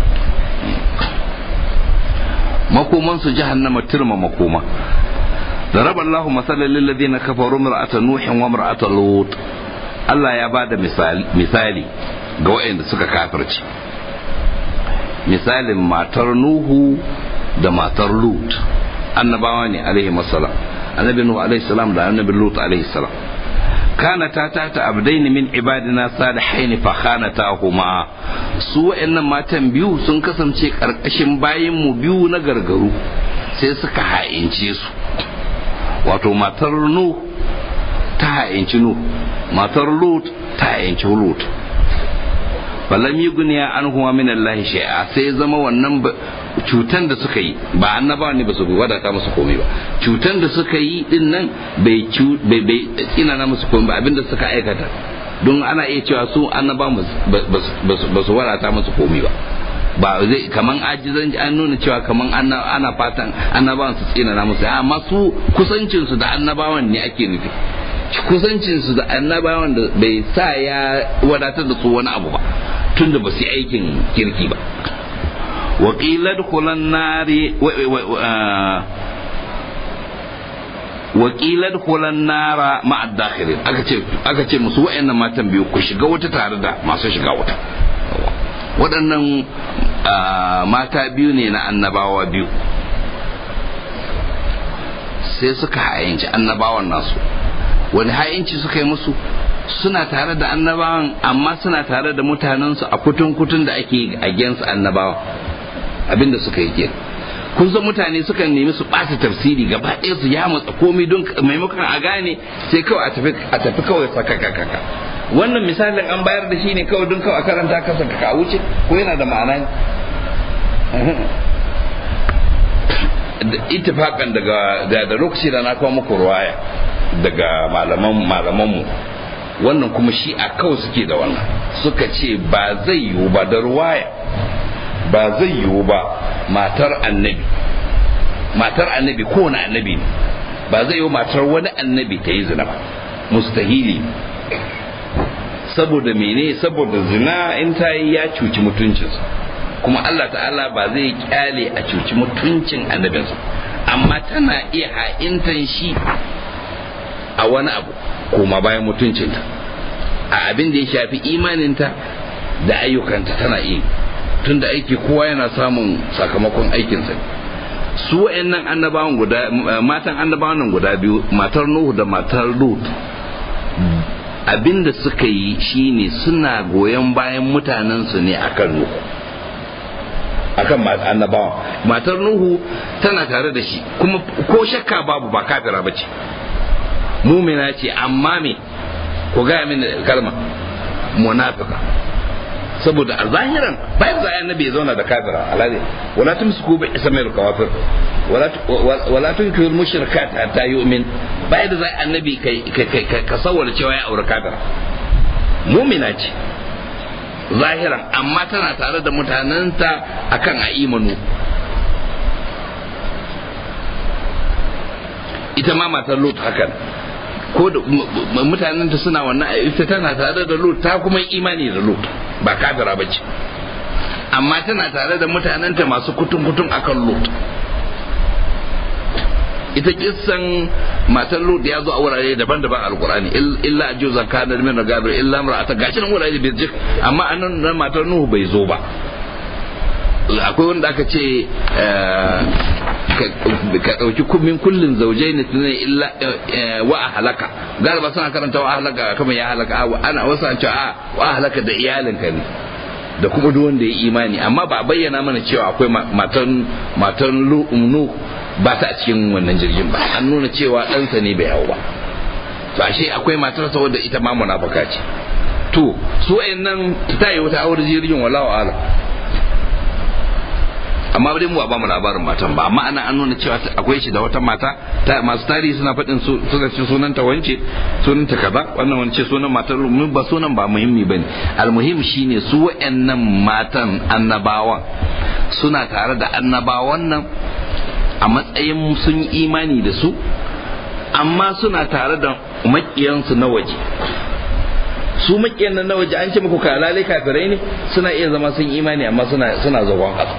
makoman su jahannama turma makoma ضرب الله مثلا للذين كفروا امرأة نوح وامرأة لوط Allah ya ba da misali ga waɗanda suka kafirci misalin matar Nuhu da matar Lut annabawa ne alaihi salam annabi Nuhu alaihi salam da annabi Lut alaihi salam kana ta tata abdaini min ibadina salihaini fa khanatahuma su waɗannan matan biyu sun kasance karkashin bayin mu biyu na gargaru sai suka ha'ince su wato matar Nuhu ta ha'inci Nuhu matar Lut ta ha'inci Lut falam yi guniya an huwa min Allah shay'a sai zama wannan cutan da suka yi ba annaba ne ba su wadata musu komai ba cutan da suka yi din nan bai bai ina na musu komai ba abinda suka aikata don ana iya cewa su annaba ba su wadata musu komai ba ba zai kaman ajizan an nuna cewa kaman ana fatan annabawan su tsina na musu amma su kusancin su da annabawan ne ake nufi kusancin su da annabawan da bai sa ya wadatar da su wani abu ba tunda ba su yi aikin kirki ba waƙilar hulan nari waƙilar hulan nara ma'ad dakhirin aka ce musu wa'annan matan biyu ku shiga wata tare da masu shiga wata waɗannan mata biyu ne na annabawa biyu sai suka hayyanci annabawan nasu wani hayyanci suka yi musu suna tare da annabawan amma suna tare da mutanensu a kutun-kutun da ake against annabawa abinda suka yi ke kun san mutane sukan nemi su ɓata tafsiri gaba ɗaya su ya matsa komai don maimakon a gane sai kawai a tafi kawai sakakakaka wannan misalin an bayar da shi ne kawai don kawai a karanta kasa ka wuce ko yana da ma'ana ittifakan daga da lokaci da na kawo muku ruwaya daga malaman malamanmu wannan kuma shi a kawai suke da wannan suka ce ba zai yiwu ba da ruwaya ba zai yiwu ba matar annabi matar annabi kowane annabi ne ba zai yiwu matar wani annabi ta yi zina ba mustahili saboda mene saboda zina in ta yi ya cuci mutuncinsa kuma Allah ta'ala ba zai kyale a cuci mutuncin annabinsa amma tana iya ha'intan shi a wani abu koma bayan mutuncinta a abin da ya shafi imaninta da ayyukanta tana iya tunda aiki kowa yana samun sakamakon aikinsa su wa'annan annabawan guda matan annabawan guda biyu matar Nuhu da matar Lut abin da suka yi shine suna goyon bayan mutanensu ne akan Nuhu akan annabawa matar Nuhu tana tare da shi kuma ko shakka babu ba kafira bace mumina ce amma me ku gaya mini kalma munafika saboda a zahiran bayan za annabi ya zauna da kafira alade wala tumsiku bi ismail kawafir wala wala tunkiru mushrikat hatta yu'min bayan da za annabi kai ka sawwala cewa ya aure kafira mumina ce zahiran amma tana tare da mutanenta akan a imanu ita ma matar lut hakan ko da mutanenta suna wannan ita tana tare da lut ta kuma imani da lut ba kafira bace amma tana tare da mutanenta masu kutun kutun akan lut ita kissan matar lut ya zo a wurare daban-daban alkurani illa a juzan kanar min da gabir illa mar'ata gashi nan wurare birjik amma anan nan matar nuhu bai zo ba akwai wanda aka ce ka ɗauki min kullin zaujai ne tunai illa wa a halaka galiba suna karanta wa a halaka kamar ya halaka ana wasu an ce a wa a halaka da iyalinka ne da kuma duk wanda ya imani amma ba bayyana mana cewa akwai matan matan nu ba ta a cikin wannan jirgin ba an nuna cewa ɗansa ne bai hau ba to ashe akwai matar sa wadda ita ma munafaka ce to su nan ta yi wata aure jirgin wallahu a'lam amma dai mu ba mu labarin matan ba amma ana an nuna cewa akwai shi da wata mata masu tarihi suna faɗin suna ce sunan ta wance sunan ta kaza wannan wani ce sunan matar mun ba sunan ba muhimmi bane almuhim shine su wayannan matan annabawan suna tare da annabawan nan a matsayin sun yi imani da su amma suna tare da makiyansu na waje su makiyan nan na waje an ce muku kalalai kafirai ne suna iya zama sun imani amma suna suna zagon ƙasa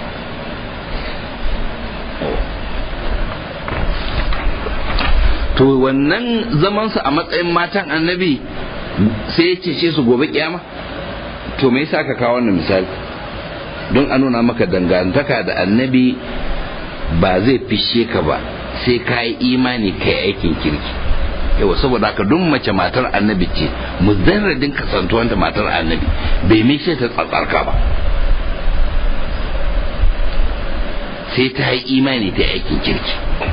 to wannan zamansu a matsayin matan annabi sai ya cece su gobe kiyama to me yasa ka kawo wannan misali don a nuna maka dangantaka da annabi ba zai fishe ka ba sai ka yi imani kai aikin kirki yawa saboda haka duk mace matar annabi ce mujarradin kasantuwanta matar annabi bai mishe ta tsatsarka ba sai ta yi imani ta aikin kirki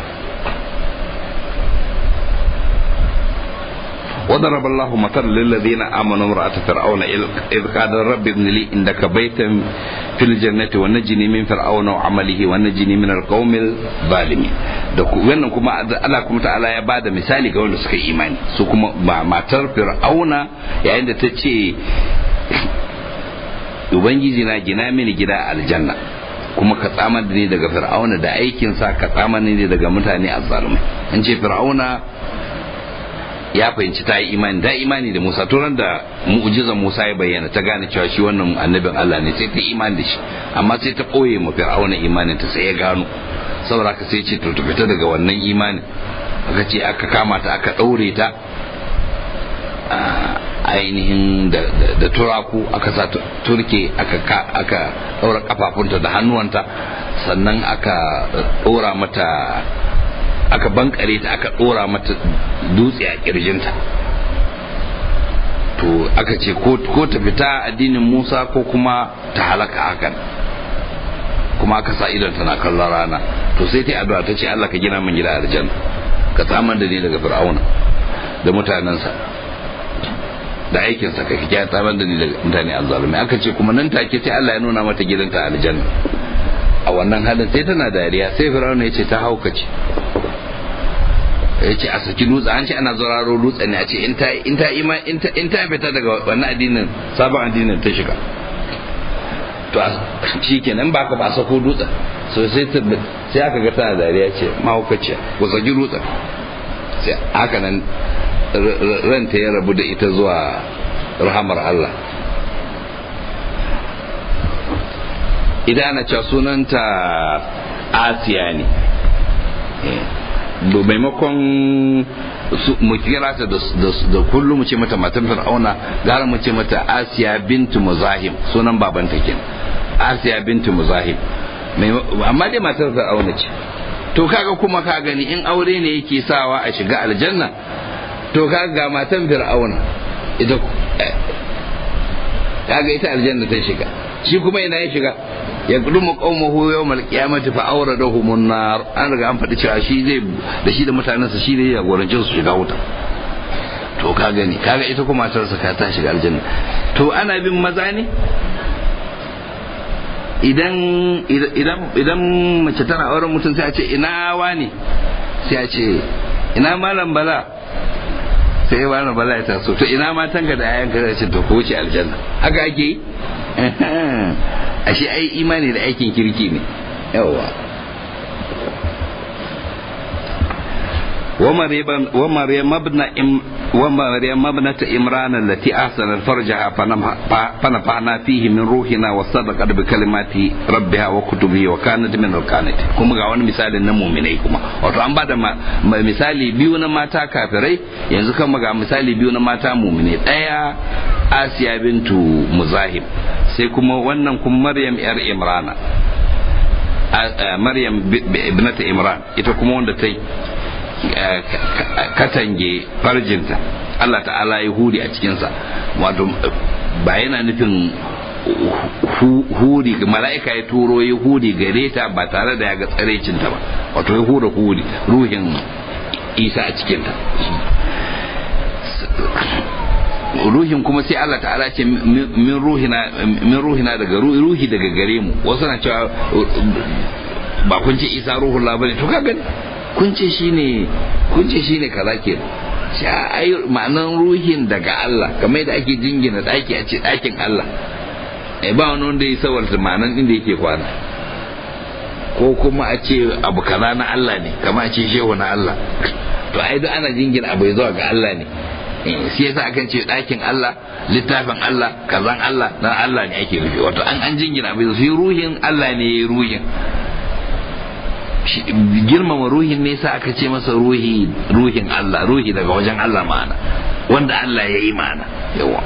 وضرب الله مثلا للذين امنوا امراه فرعون اذ قال رب ابن لي عندك بيتا في الجنه ونجني من فرعون وعمله ونجني من القوم الظالمين da wannan kuma Allah kuma ta'ala ya bada misali ga wanda suka imani su kuma matar fir'auna yayin da ta ce ubangiji na gina mini gida a aljanna kuma ka tsamar da ni daga fir'auna da aikinsa ka tsamar ni daga mutane azzalumai an ce fir'auna ya fahimci ta yi imani da imani da Musa turan da mu'jizan Musa ya bayyana ta gane cewa shi wannan annabin Allah ne sai ta imani da shi amma sai ta ɓoye ma fir'auna imanin ta sai ya gano saboda haka sai ce to ta fita daga wannan imanin aka ce aka kama ta aka ɗaure ta ainihin da turaku aka sa turke aka ɗaura kafafunta da hannuwanta sannan aka ɗora mata aka bankare ta aka ɗora mata dutse a kirjinta to aka ce ko ta fita addinin musa ko kuma ta halaka hakan kuma aka sa idon tana kallon rana to sai ta addu'a ta ce Allah ka gina min gida aljanna ka tsamar da ni daga fir'auna da mutanensa da aikinsa ka kiya tsamar da ni daga mutane azzalumai aka ce kuma nan take sai Allah ya nuna mata gidanta aljanna a wannan halin sai tana dariya sai fir'auna ya ce ta haukace ya ce a saki dutse an ce ana zoraro dutse ne a ce in ta ima in ta fita daga wannan addinin sabon addinin ta shiga to shi kenan ba ka ba sako dutsen so sai sai aka ga tana dariya ce mahaukaciya ku saki dutsen sai haka nan ranta ya rabu da ita zuwa rahamar Allah idan ana cewa sunanta asiya ne maimakon mu kira ta da kullum mu ce mata matan fir'auna gara mu ce mata asiya bintu muzahim sunan babanta kenan asiya bintu muzahim amma dai matar fir'auna ce to kaga kuma ka gani in aure ne yake sawa a shiga aljanna to kaga ga matan fir'auna ita kaga ita aljanna ta shiga shi kuma ina ya shiga ya gudumu qaumahu yawmal qiyamati fa awradahum an-nar an riga an faɗi cewa shi zai da shi da mutanensa shi ne ya gorance su shiga wuta to to ka gani kaga ita kuma matarsa ka ta shiga aljanna to ana bin maza ne idan idan idan mace tana auren mutum sai a ce ina wani sai a ce ina malam bala sai ya malam bala ya taso to ina matan ka da yayan ka zai ce to ko wuce aljanna haka ake yi ashe ai imani da aikin kirki ne yawa ومريم ابن ومريم ابنة إمران التي أحسنت فرجها فنفعنا فيه من روحنا وصدقت بكلمات ربها وكتبه وكانت من القانت كما ga wani misalin na muminai kuma wato an bada misali biyu na mata kafirai yanzu kama ga misali biyu na mata muminai daya Asiya bintu Muzahim sai kuma wannan kuma Maryam yar Imrana Maryam ibnata Imran ita kuma wanda ta katange farjinta Allah ta'ala ya huri a cikinsa wato ba yana nufin huri mala'ika ya turo ya huri gare ta ba tare da ya ga tsarecinta ba wato ya hura huri ruhin isa a cikinta ruhin kuma sai Allah ta'ala ce min ruhina min ruhina daga ruhi daga gare mu wasu na cewa ba kun ce isa ruhun labari to ka gani kun ce shine kun ce shine kaza ke sha ai ma'anan ruhin daga Allah kamar da ake jingina daki a ce dakin Allah eh ba wani wanda ya sawarta ma'anan inda yake kwana ko kuma a ce abu kaza na Allah ne kamar a ce shehu na Allah to ai duk ana jingina abu zuwa ga Allah ne shi yasa akan ce ɗakin Allah littafin Allah kazan Allah na Allah ne ake rufe wato an an jingina abu shi ruhin Allah ne ya ruhin girmama ruhin ne sa aka ce masa ruhi ruhin Allah ruhi daga wajen Allah ma'ana wanda Allah ya yi ma'ana yawa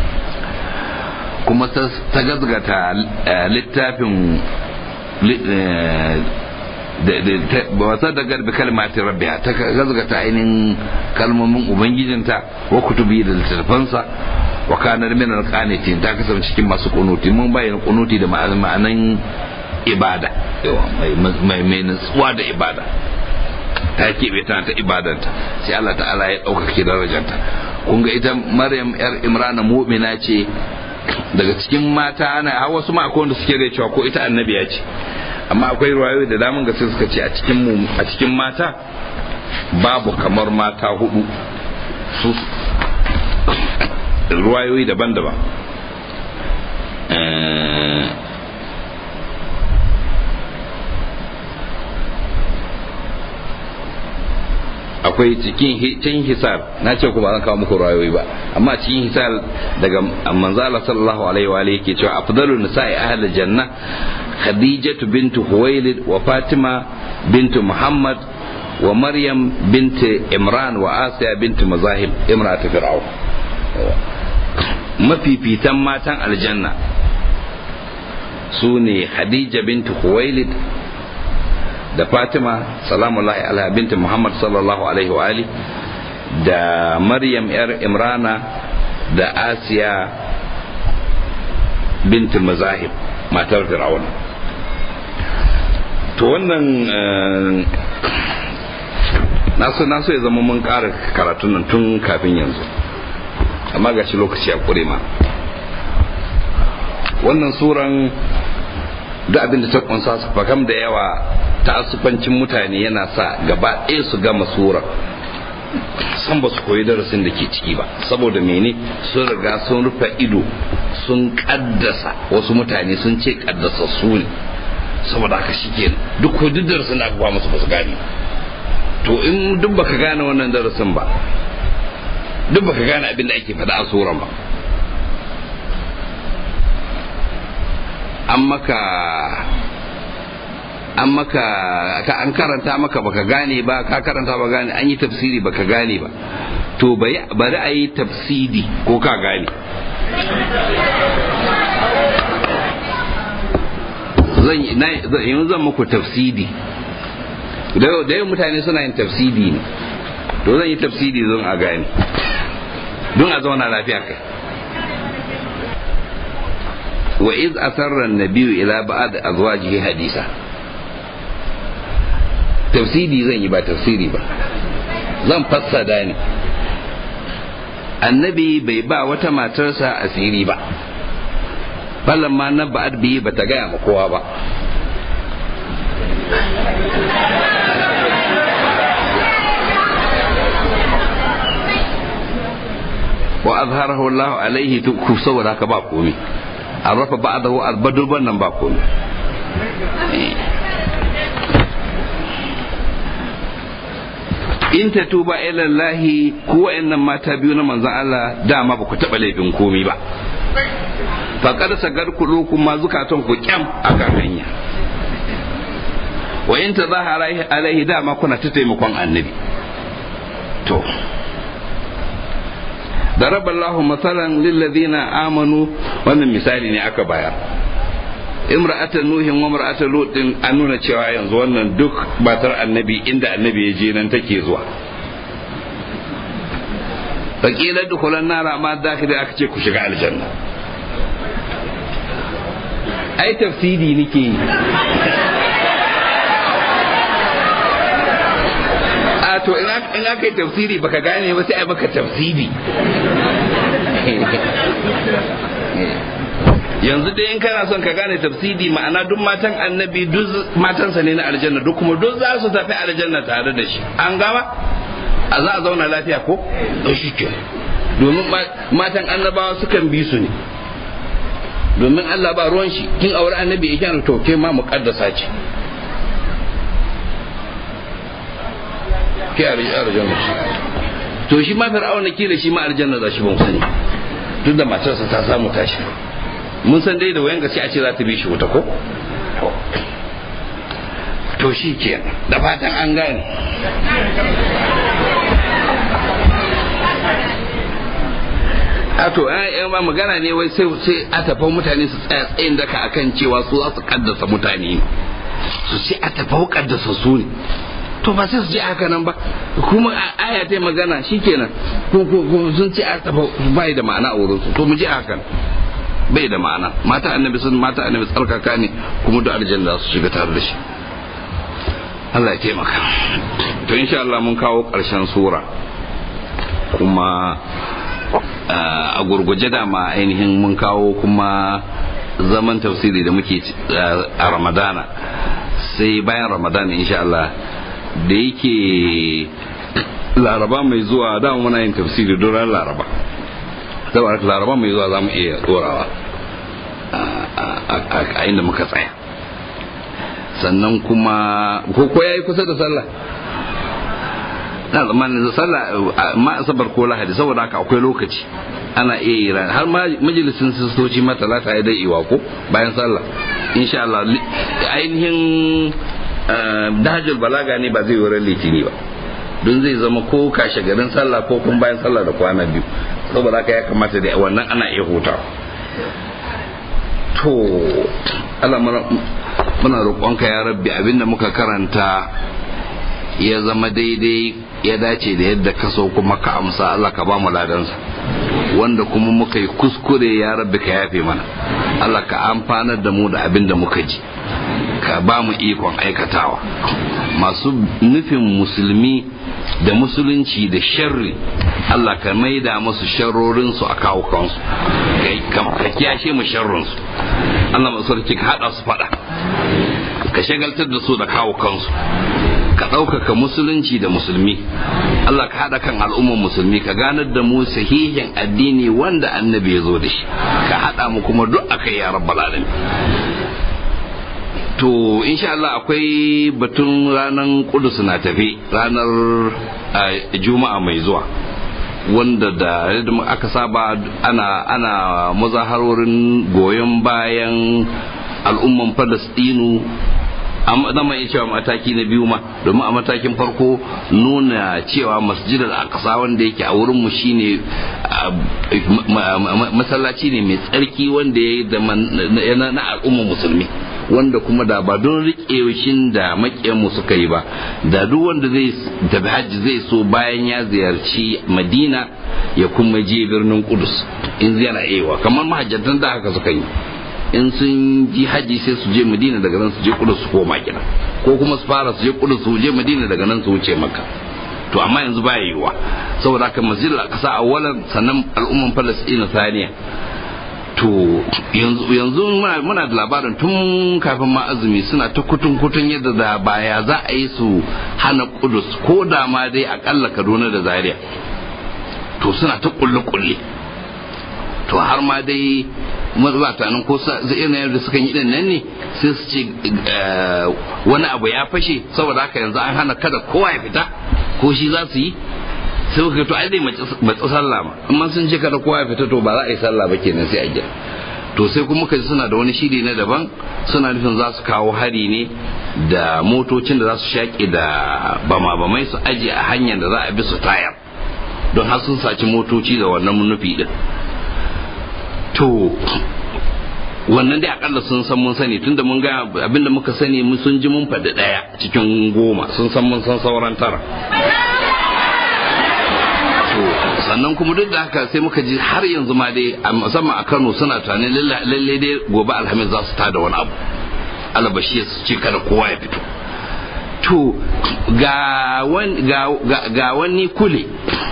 kuma ta gazgata littafin wasa da garbi kalmati rabbiha ta gazgata ainihin kalmomin ubangijinta wa kutubi da littattafansa wa kanar min alqanitin ta kasance cikin masu kunuti mun bayyana kunuti da ma'anan ibada mai mai nutsuwa da ibada ta keɓe tana ta ibadanta sai Allah ta'ala ya ɗaukake darajanta kun ga ita maryam yar imrana mu'mina ce daga cikin mata ana har wasu ma akwai wanda suke da cewa ko ita annabiya ce amma akwai ruwayoyi da daman gaske suka ce a cikin mu a cikin mata babu kamar mata hudu su ruwayoyi daban-daban akwai cikin cikin hisar na ce kuma zan kawo muku rayoyi ba amma cikin hisar daga manzala sallallahu alaihi wa alihi yake cewa afdalu nisa'i ahli janna khadijatu bintu huwailid wa fatima bintu muhammad wa maryam binti imran wa asiya bintu mazahib imratu fir'aun mafifitan matan aljanna su ne khadija bintu huwailid da fatima salamullahi alaiha binti muhammad sallallahu alaihi wa ali da maryam yar imrana da asiya binti mazahib matar fir'auna to wannan naso naso ya zama mun ƙara karatun nan tun kafin yanzu amma ga shi lokaci a ƙure ma wannan suran duk abin da ta kunsa su fakam da yawa ta'assufancin mutane yana sa gaba ɗaya su gama sura san ba su koyi darasin da ke ciki ba saboda mene sun riga sun rufe ido sun kaddasa wasu mutane sun ce kaddasa su ne saboda haka shi ke duk ko duk darasin da aka ba musu ba su gane to in duk baka gane wannan darasin ba duk baka gane abin da ake faɗa a suran ba an maka an maka ka an karanta maka baka gane ba ka karanta ba gane an yi tafsiri baka gane ba to bari a yi tafsiri ko ka gane zan yi zan muku tafsiri da yau mutane suna yin tafsiri ne to zan yi tafsiri zan a gane don a zauna lafiya kai wa iz asarra an-nabiyyu ila ba'd azwajihi hadisa tafsiri zan yi ba tafsiri ba zan fassada ne annabi bai ba wata matarsa asiri ba ballan ma na ba'ad biyi ba ta gaya ma kowa ba wa azharahu Allah alaihi ku saboda haka ba komai an rafa ba'dahu albadurban nan ba komai in ta tuba ilallahi ku wa'annan mata biyu na manzon Allah dama ba ku taɓa laifin komai ba faƙar sagar kuɗu kuma zukatan ku kyam akan hanya wa in ta zahara alaihi dama kuna ta taimakon annabi to ضرب الله مثلا للذين آمنوا wannan misali ne aka bayar imra'atan nuhin wa imra'atan lutin an nuna cewa yanzu wannan duk batar annabi inda annabi ya je nan take zuwa fakila dukhulan nara amma dakiri aka ce ku shiga aljanna ai tafsiri nake yi a to in aka yi tafsiri baka gane ba sai ai maka tafsiri yanzu dai in kana son ka gane tafsiri ma'ana duk matan annabi duk matansa ne na aljanna duk kuma duk za su tafi aljanna tare da shi an gama a za a zauna lafiya ko shi ke domin matan annabawa sukan bi su ne domin Allah ba ruwan shi kin aure annabi ya kyana to ke ma muqaddasa ce ke aljanna to shi ma fir'auna kila shi ma aljanna za shi ban sani duk da matarsa ta samu tashi mun san dai da wayan gaske a ce za ta bi shi wuta ko to shi ke da fatan an gane a to ma magana ne wai sai sai a tafan mutane su tsaya tsayin daka akan cewa su za su kaddasa mutane su ce a tafau kaddasa su ne to ba sai su je haka nan ba kuma aya ta magana shikenan ko ko sun ce a tafa bai da ma'ana a wurin su to mu je haka bai da ma'ana mata annabi sun mata annabi tsarkaka ne kuma da aljanna su shiga tare da shi Allah ya taimaka to insha Allah mun kawo ƙarshen sura kuma a gurguje da ma ainihin mun kawo kuma zaman tafsiri da muke a ramadana sai bayan ramadana insha Allah da yake laraba mai zuwa dama muna yin tafsiri don ran laraba saboda laraba mai zuwa za mu iya dorawa a inda muka tsaya sannan kuma ko ya yi kusa da sallah na zamanin sallah ma asabar ko lahadi saboda haka akwai lokaci ana iya yi ran har majalisin sistoci ma talata ya dai iwa ko bayan sallah insha Allah ainihin dajul balaga ne ba zai wurin litini ba don zai zama ko kashe garin sallah ko kuma bayan sallah da kwana biyu saboda haka ya kamata da wannan ana iya hutawa to Allah muna roƙonka ya rabbi abinda muka karanta ya zama daidai ya dace da yadda ka so kuma ka amsa Allah ka ba mu ladansa wanda kuma muka yi kuskure ya rabbi ka yafe mana Allah ka amfanar da mu da abin da muka ji ka ba mu ikon aikatawa masu nufin musulmi da musulunci da sharri Allah ka maida musu sharrorinsu a kawo kansu ka kiyashe mu sharrinsu Allah masu ka haɗa su faɗa ka shagaltar da su da kawo kansu ka ɗaukaka musulunci da musulmi Allah ka haɗa kan al'ummar musulmi ka ganar da mu sahihin addini wanda annabi ya zo da shi ka haɗa mu kuma duk akai ya rabbal alamin to insha Allah akwai batun ranar kudus na tafi ranar juma'a mai zuwa wanda da aka saba ana ana mazaharorin goyon bayan al'umman falastinu zama iya cewa mataki na biyu ma domin a matakin farko nuna cewa masjidar aqsa wanda yake a wurinmu shine masallaci ne mai tsarki wanda ya na al'ummar musulmi wanda kuma da ba don riƙe da maƙiyanmu suka yi ba da duk wanda zai tafi hajji zai so bayan ya ziyarci madina ya kuma je birnin kudus in yana ewa kamar mahajjatan da haka suka yi in sun ji haji sai su je madina daga nan su je kudus su koma gida ko kuma su fara su je kudus su je madina daga nan su wuce maka to amma yanzu ba yiwuwa saboda haka masjidul aqsa awwalan sannan al'umman palestina saniya to yanzu muna da labarin tun kafin ma azumi suna ta kutun kutun yadda da baya za a yi su hana kudus ko da ma dai akalla kaduna da zaria to suna ta kulle kulle to har ma dai mazubatanin ko irin yadda suka yi din nan ne sai su ce wani abu ya fashe saboda haka yanzu an hana kada kowa ya fita ko shi za su yi sai muka to ai dai matsa sallah ma amma sun ce kada kowa ya fita to ba za a yi sallah ba kenan sai a gida to sai kuma muka ji suna da wani shiri na daban suna nufin za su kawo hari ne da motocin da za su shaƙe da bama-bamai su aje a hanyar da za a bi su tayar don har sun saci motoci da wannan nufi din to wannan dai akalla sun san mun sani tunda mun ga abinda muka sani mun sun ji mun faɗi ɗaya cikin goma sun san mun san sauran tara sannan kuma duk da haka sai muka ji har yanzu ma dai musamman a Kano suna tunanin lalle dai gobe alhamis za su tada wani abu alabashi su ce kada kowa ya fito to ga wani kule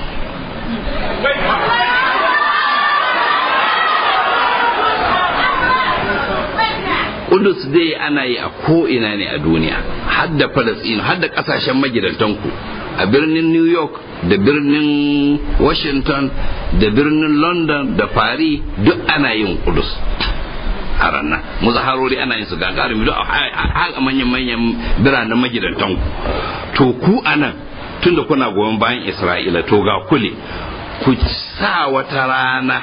Kudus dai ana yi a ko'ina ne a duniya har da Falasɗinu har da ƙasashen magidantanku a birnin New York da birnin Washington da birnin London da Paris duk ana yin Kudus a ranar muzaharori ana yin su gagarumi duk a manyan manyan biranen magidantanku to ku anan tunda kuna goyon bayan Isra'ila to ga kule ku sa wata rana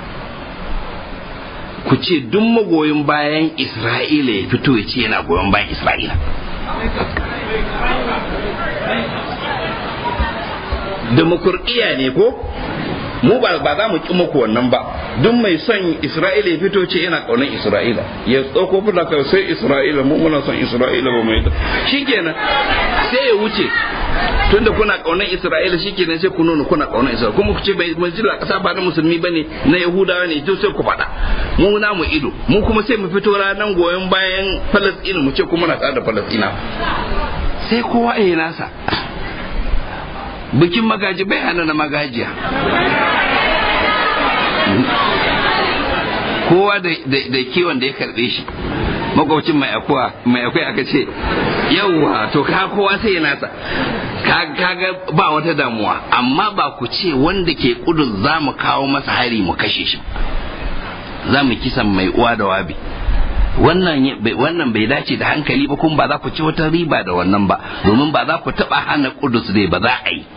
ku ce duk magoyin bayan isra'ila ya fito ya ce yana goyon bayan isra'ila demokradiyya ne ko mu ba za mu ki muku wannan ba duk mai son isra'ila ya fito ce yana kaunar isra'ila ya tsoko fula kai sai isra'ila mu muna son isra'ila ba mai shikenan sai ya wuce tunda kuna kaunar isra'ila shikenan sai ku nuna kuna kaunar isra'ila kuma ku ce bai masjidil kasa ba na musulmi bane na yahudawa ne to sai ku faɗa mu na mu ido mu kuma sai mu fito ranar goyon bayan falasɗinu mu ce kuma na tsada falasɗina sai kowa ya nasa bikin magaji bai hana na magajiya kowa da kiwon da ya karbe shi makwabcin mai akuwa mai akwai aka ce yauwa to ka kowa sai ya nasa kaga ba wata damuwa amma ba ku ce wanda ke kudin za mu kawo masa hari mu kashe shi za mu kisan mai uwa da wabi wannan bai dace da hankali ba kuma ba za ku ci wata riba da wannan ba domin ba za ku taba hana kudus dai ba za a yi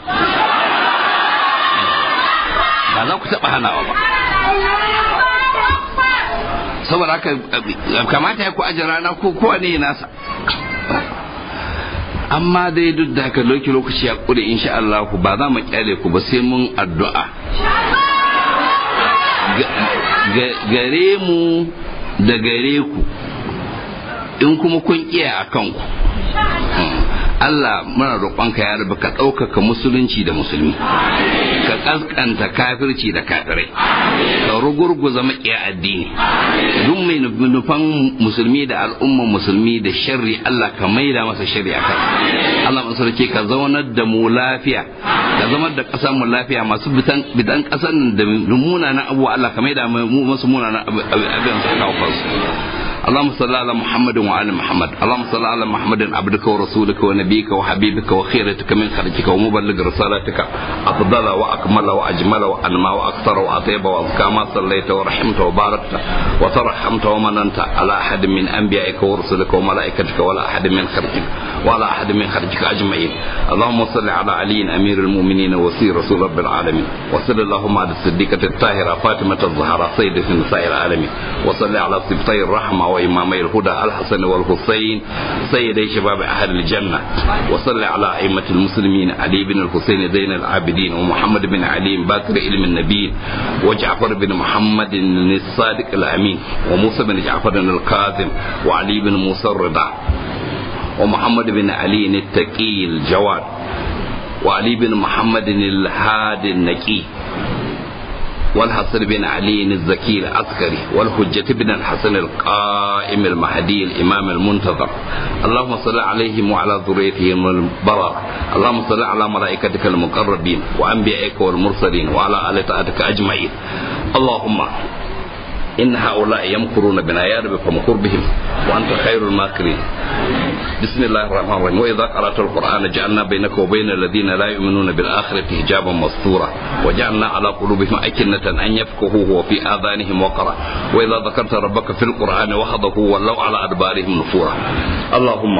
ba za ku taba hanawa ba saboda haka kamata ya ku aje rana ko kowa ne nasa amma dai duk da haka lokaci lokaci ya kure insha Allah ba za mu kyale ku ba sai mun addu'a gare mu da gare ku in kuma kun iya a kanku Allah muna roƙonka ya rabu ka ɗaukaka musulunci da musulmi ka ƙasƙanta kafirci da kafirai ka rugurguza maƙiya addini duk mai nufan musulmi da al'umman musulmi da sharri Allah ka maida masa sharri a kan Allah masarki ka zaunar da mu lafiya ka zama da ƙasar mu lafiya masu bidan ƙasar da munanan abubuwa Allah ka maida mu masu munanan abin su kawo kansu اللهم صل على محمد وعلى محمد اللهم صل على محمد عبدك ورسولك ونبيك وحبيبك وخيرتك من خلقك ومبلغ رسالتك أفضل وأكمل وأجمل وأنمى وأكثر وأطيب وأزكى ما صليت ورحمت وباركت وترحمت ومننت على أحد من أنبيائك ورسلك وملائكتك ولا أحد من خلقك ولا أحد من خلقك أجمعين اللهم صل على علي أمير المؤمنين وسير رسول رب العالمين وصل اللهم على الصديقة الطاهرة فاطمة الزهراء سيدة نساء العالمين وصل على سبطي الرحمة وإمامي الهدى الحسن والحسين سيدي شباب أهل الجنة وصل على أئمة المسلمين علي بن الحسين زين العابدين ومحمد بن علي باكر علم النبي وجعفر بن محمد الصادق الأمين وموسى بن جعفر الكاظم وعلي بن موسى الرضا ومحمد بن علي التقي الجواد وعلي بن محمد الهادي النقي والحسن بن علي الزكي العسكري والحجة بن الحسن القائم المهدي الإمام المنتظر اللهم صل عليهم وعلى ذريتهم البرر اللهم صل على ملائكتك المقربين وأنبيائك والمرسلين وعلى آل طاعتك أجمعين اللهم إن هؤلاء يمكرون بنا يا رب فمكر بهم وأنت خير الماكرين بسم الله الرحمن الرحيم وإذا قرأت القرآن جعلنا بينك وبين الذين لا يؤمنون بالآخرة حجابا مستورا وجعلنا على قلوبهم أكنة أن يفقهوه وفي آذانهم وقرا وإذا ذكرت ربك في القرآن وحده ولوا على أدبارهم نفورا اللهم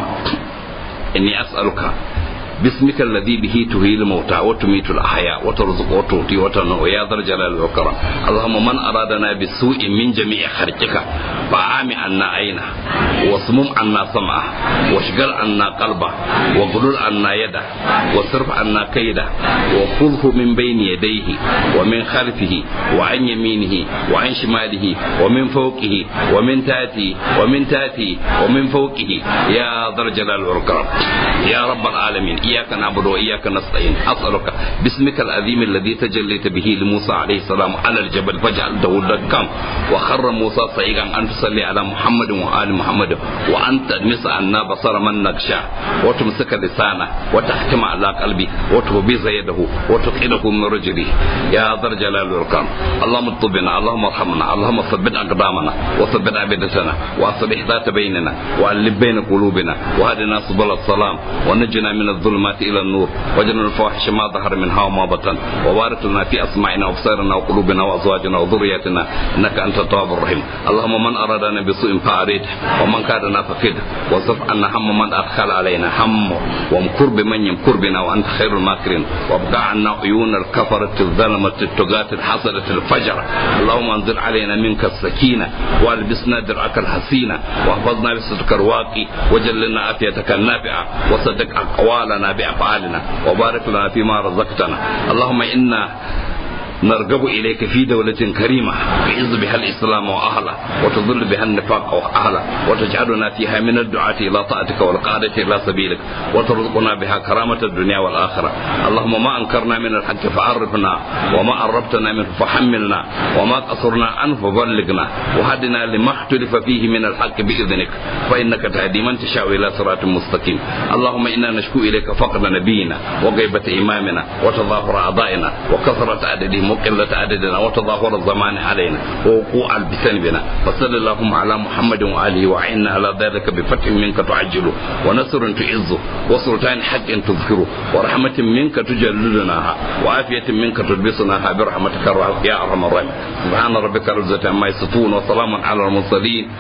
إني أسألك باسمك الذي به تهيل الموتى وتميت الأحياء وترزق وتؤتي وتنوء يا ذا الجلال والكرم اللهم من أرادنا بالسوء من جميع خلقك فأعم عنا عينه واصمم عنا سمعه واشغل عنا قلبه وغلل عنا يده واصرف عنا كيده وخذه من بين يديه ومن خلفه وعن يمينه وعن شماله ومن فوقه ومن تحته ومن تحته ومن فوقه يا ذا الجلال والكرم يا رب العالمين إياك نعبد وإياك نستعين أسألك باسمك العظيم الذي تجليت به لموسى عليه السلام على الجبل فجعلته دكا وخر موسى صعيقا أن تصلي على محمد وآل محمد وأن تدمس عنا بصر من نخشى وتمسك لسانه وتحكم على قلبي وتهبز يده وتقيده من رجلي يا ذا الجلال والإكرام اللهم اطبنا اللهم ارحمنا اللهم ثبت أقدامنا وثبت أبدتنا وأصلح ذات بيننا وألف بين قلوبنا وهدنا سبل السلام ونجنا من الظلمات إلى النور وجنا الفواحش ما ظهر منها وما بطن وبارك لنا في أسماعنا وأبصارنا وقلوبنا وأزواجنا وذرياتنا إنك أنت التواب الرحيم اللهم من أرادنا بسوء فأريده ومن كادنا فكده وصف عنا هم من أدخل علينا هم وامكر بمن يمكر بنا وأنت خير الماكرين وابقى عنا عيون الكفرة الظلمة التقاة الحسدة الفجر اللهم انزل علينا منك السكينة والبسنا درعك الحسينة واحفظنا بصدق الواقي وجلنا عافيتك النافعة وصدق أقوالنا بأفعالنا وبارك لنا فيما رزقتنا اللهم إنا نرغب إليك في دولة كريمة تعز بها الإسلام وأهله وتضل بها النفاق وأهله وتجعلنا فيها من الدعاة إلى طاعتك والقادة إلى سبيلك وترزقنا بها كرامة الدنيا والآخرة اللهم ما أنكرنا من الحق فعرفنا وما قربتنا منه فحملنا وما قصرنا عنه فبلغنا وهدنا لما اختلف فيه من الحق بإذنك فإنك تهدي من تشاء إلى صراط مستقيم اللهم إنا نشكو إليك فقد نبينا وغيبة إمامنا وتظاهر أعضائنا وكثرة عددهم وقلة عددنا وتظاهر الزمان علينا ووقوع بسنبنا فصل اللهم على محمد وآله وعنا على ذلك بفتح منك تعجله ونصر تعزه وسلطان حق تذكره ورحمة منك تجللناها وعافية منك تلبسناها برحمتك يا أرحم الراحمين سبحان ربك رب العزة عما يصفون وسلام على المرسلين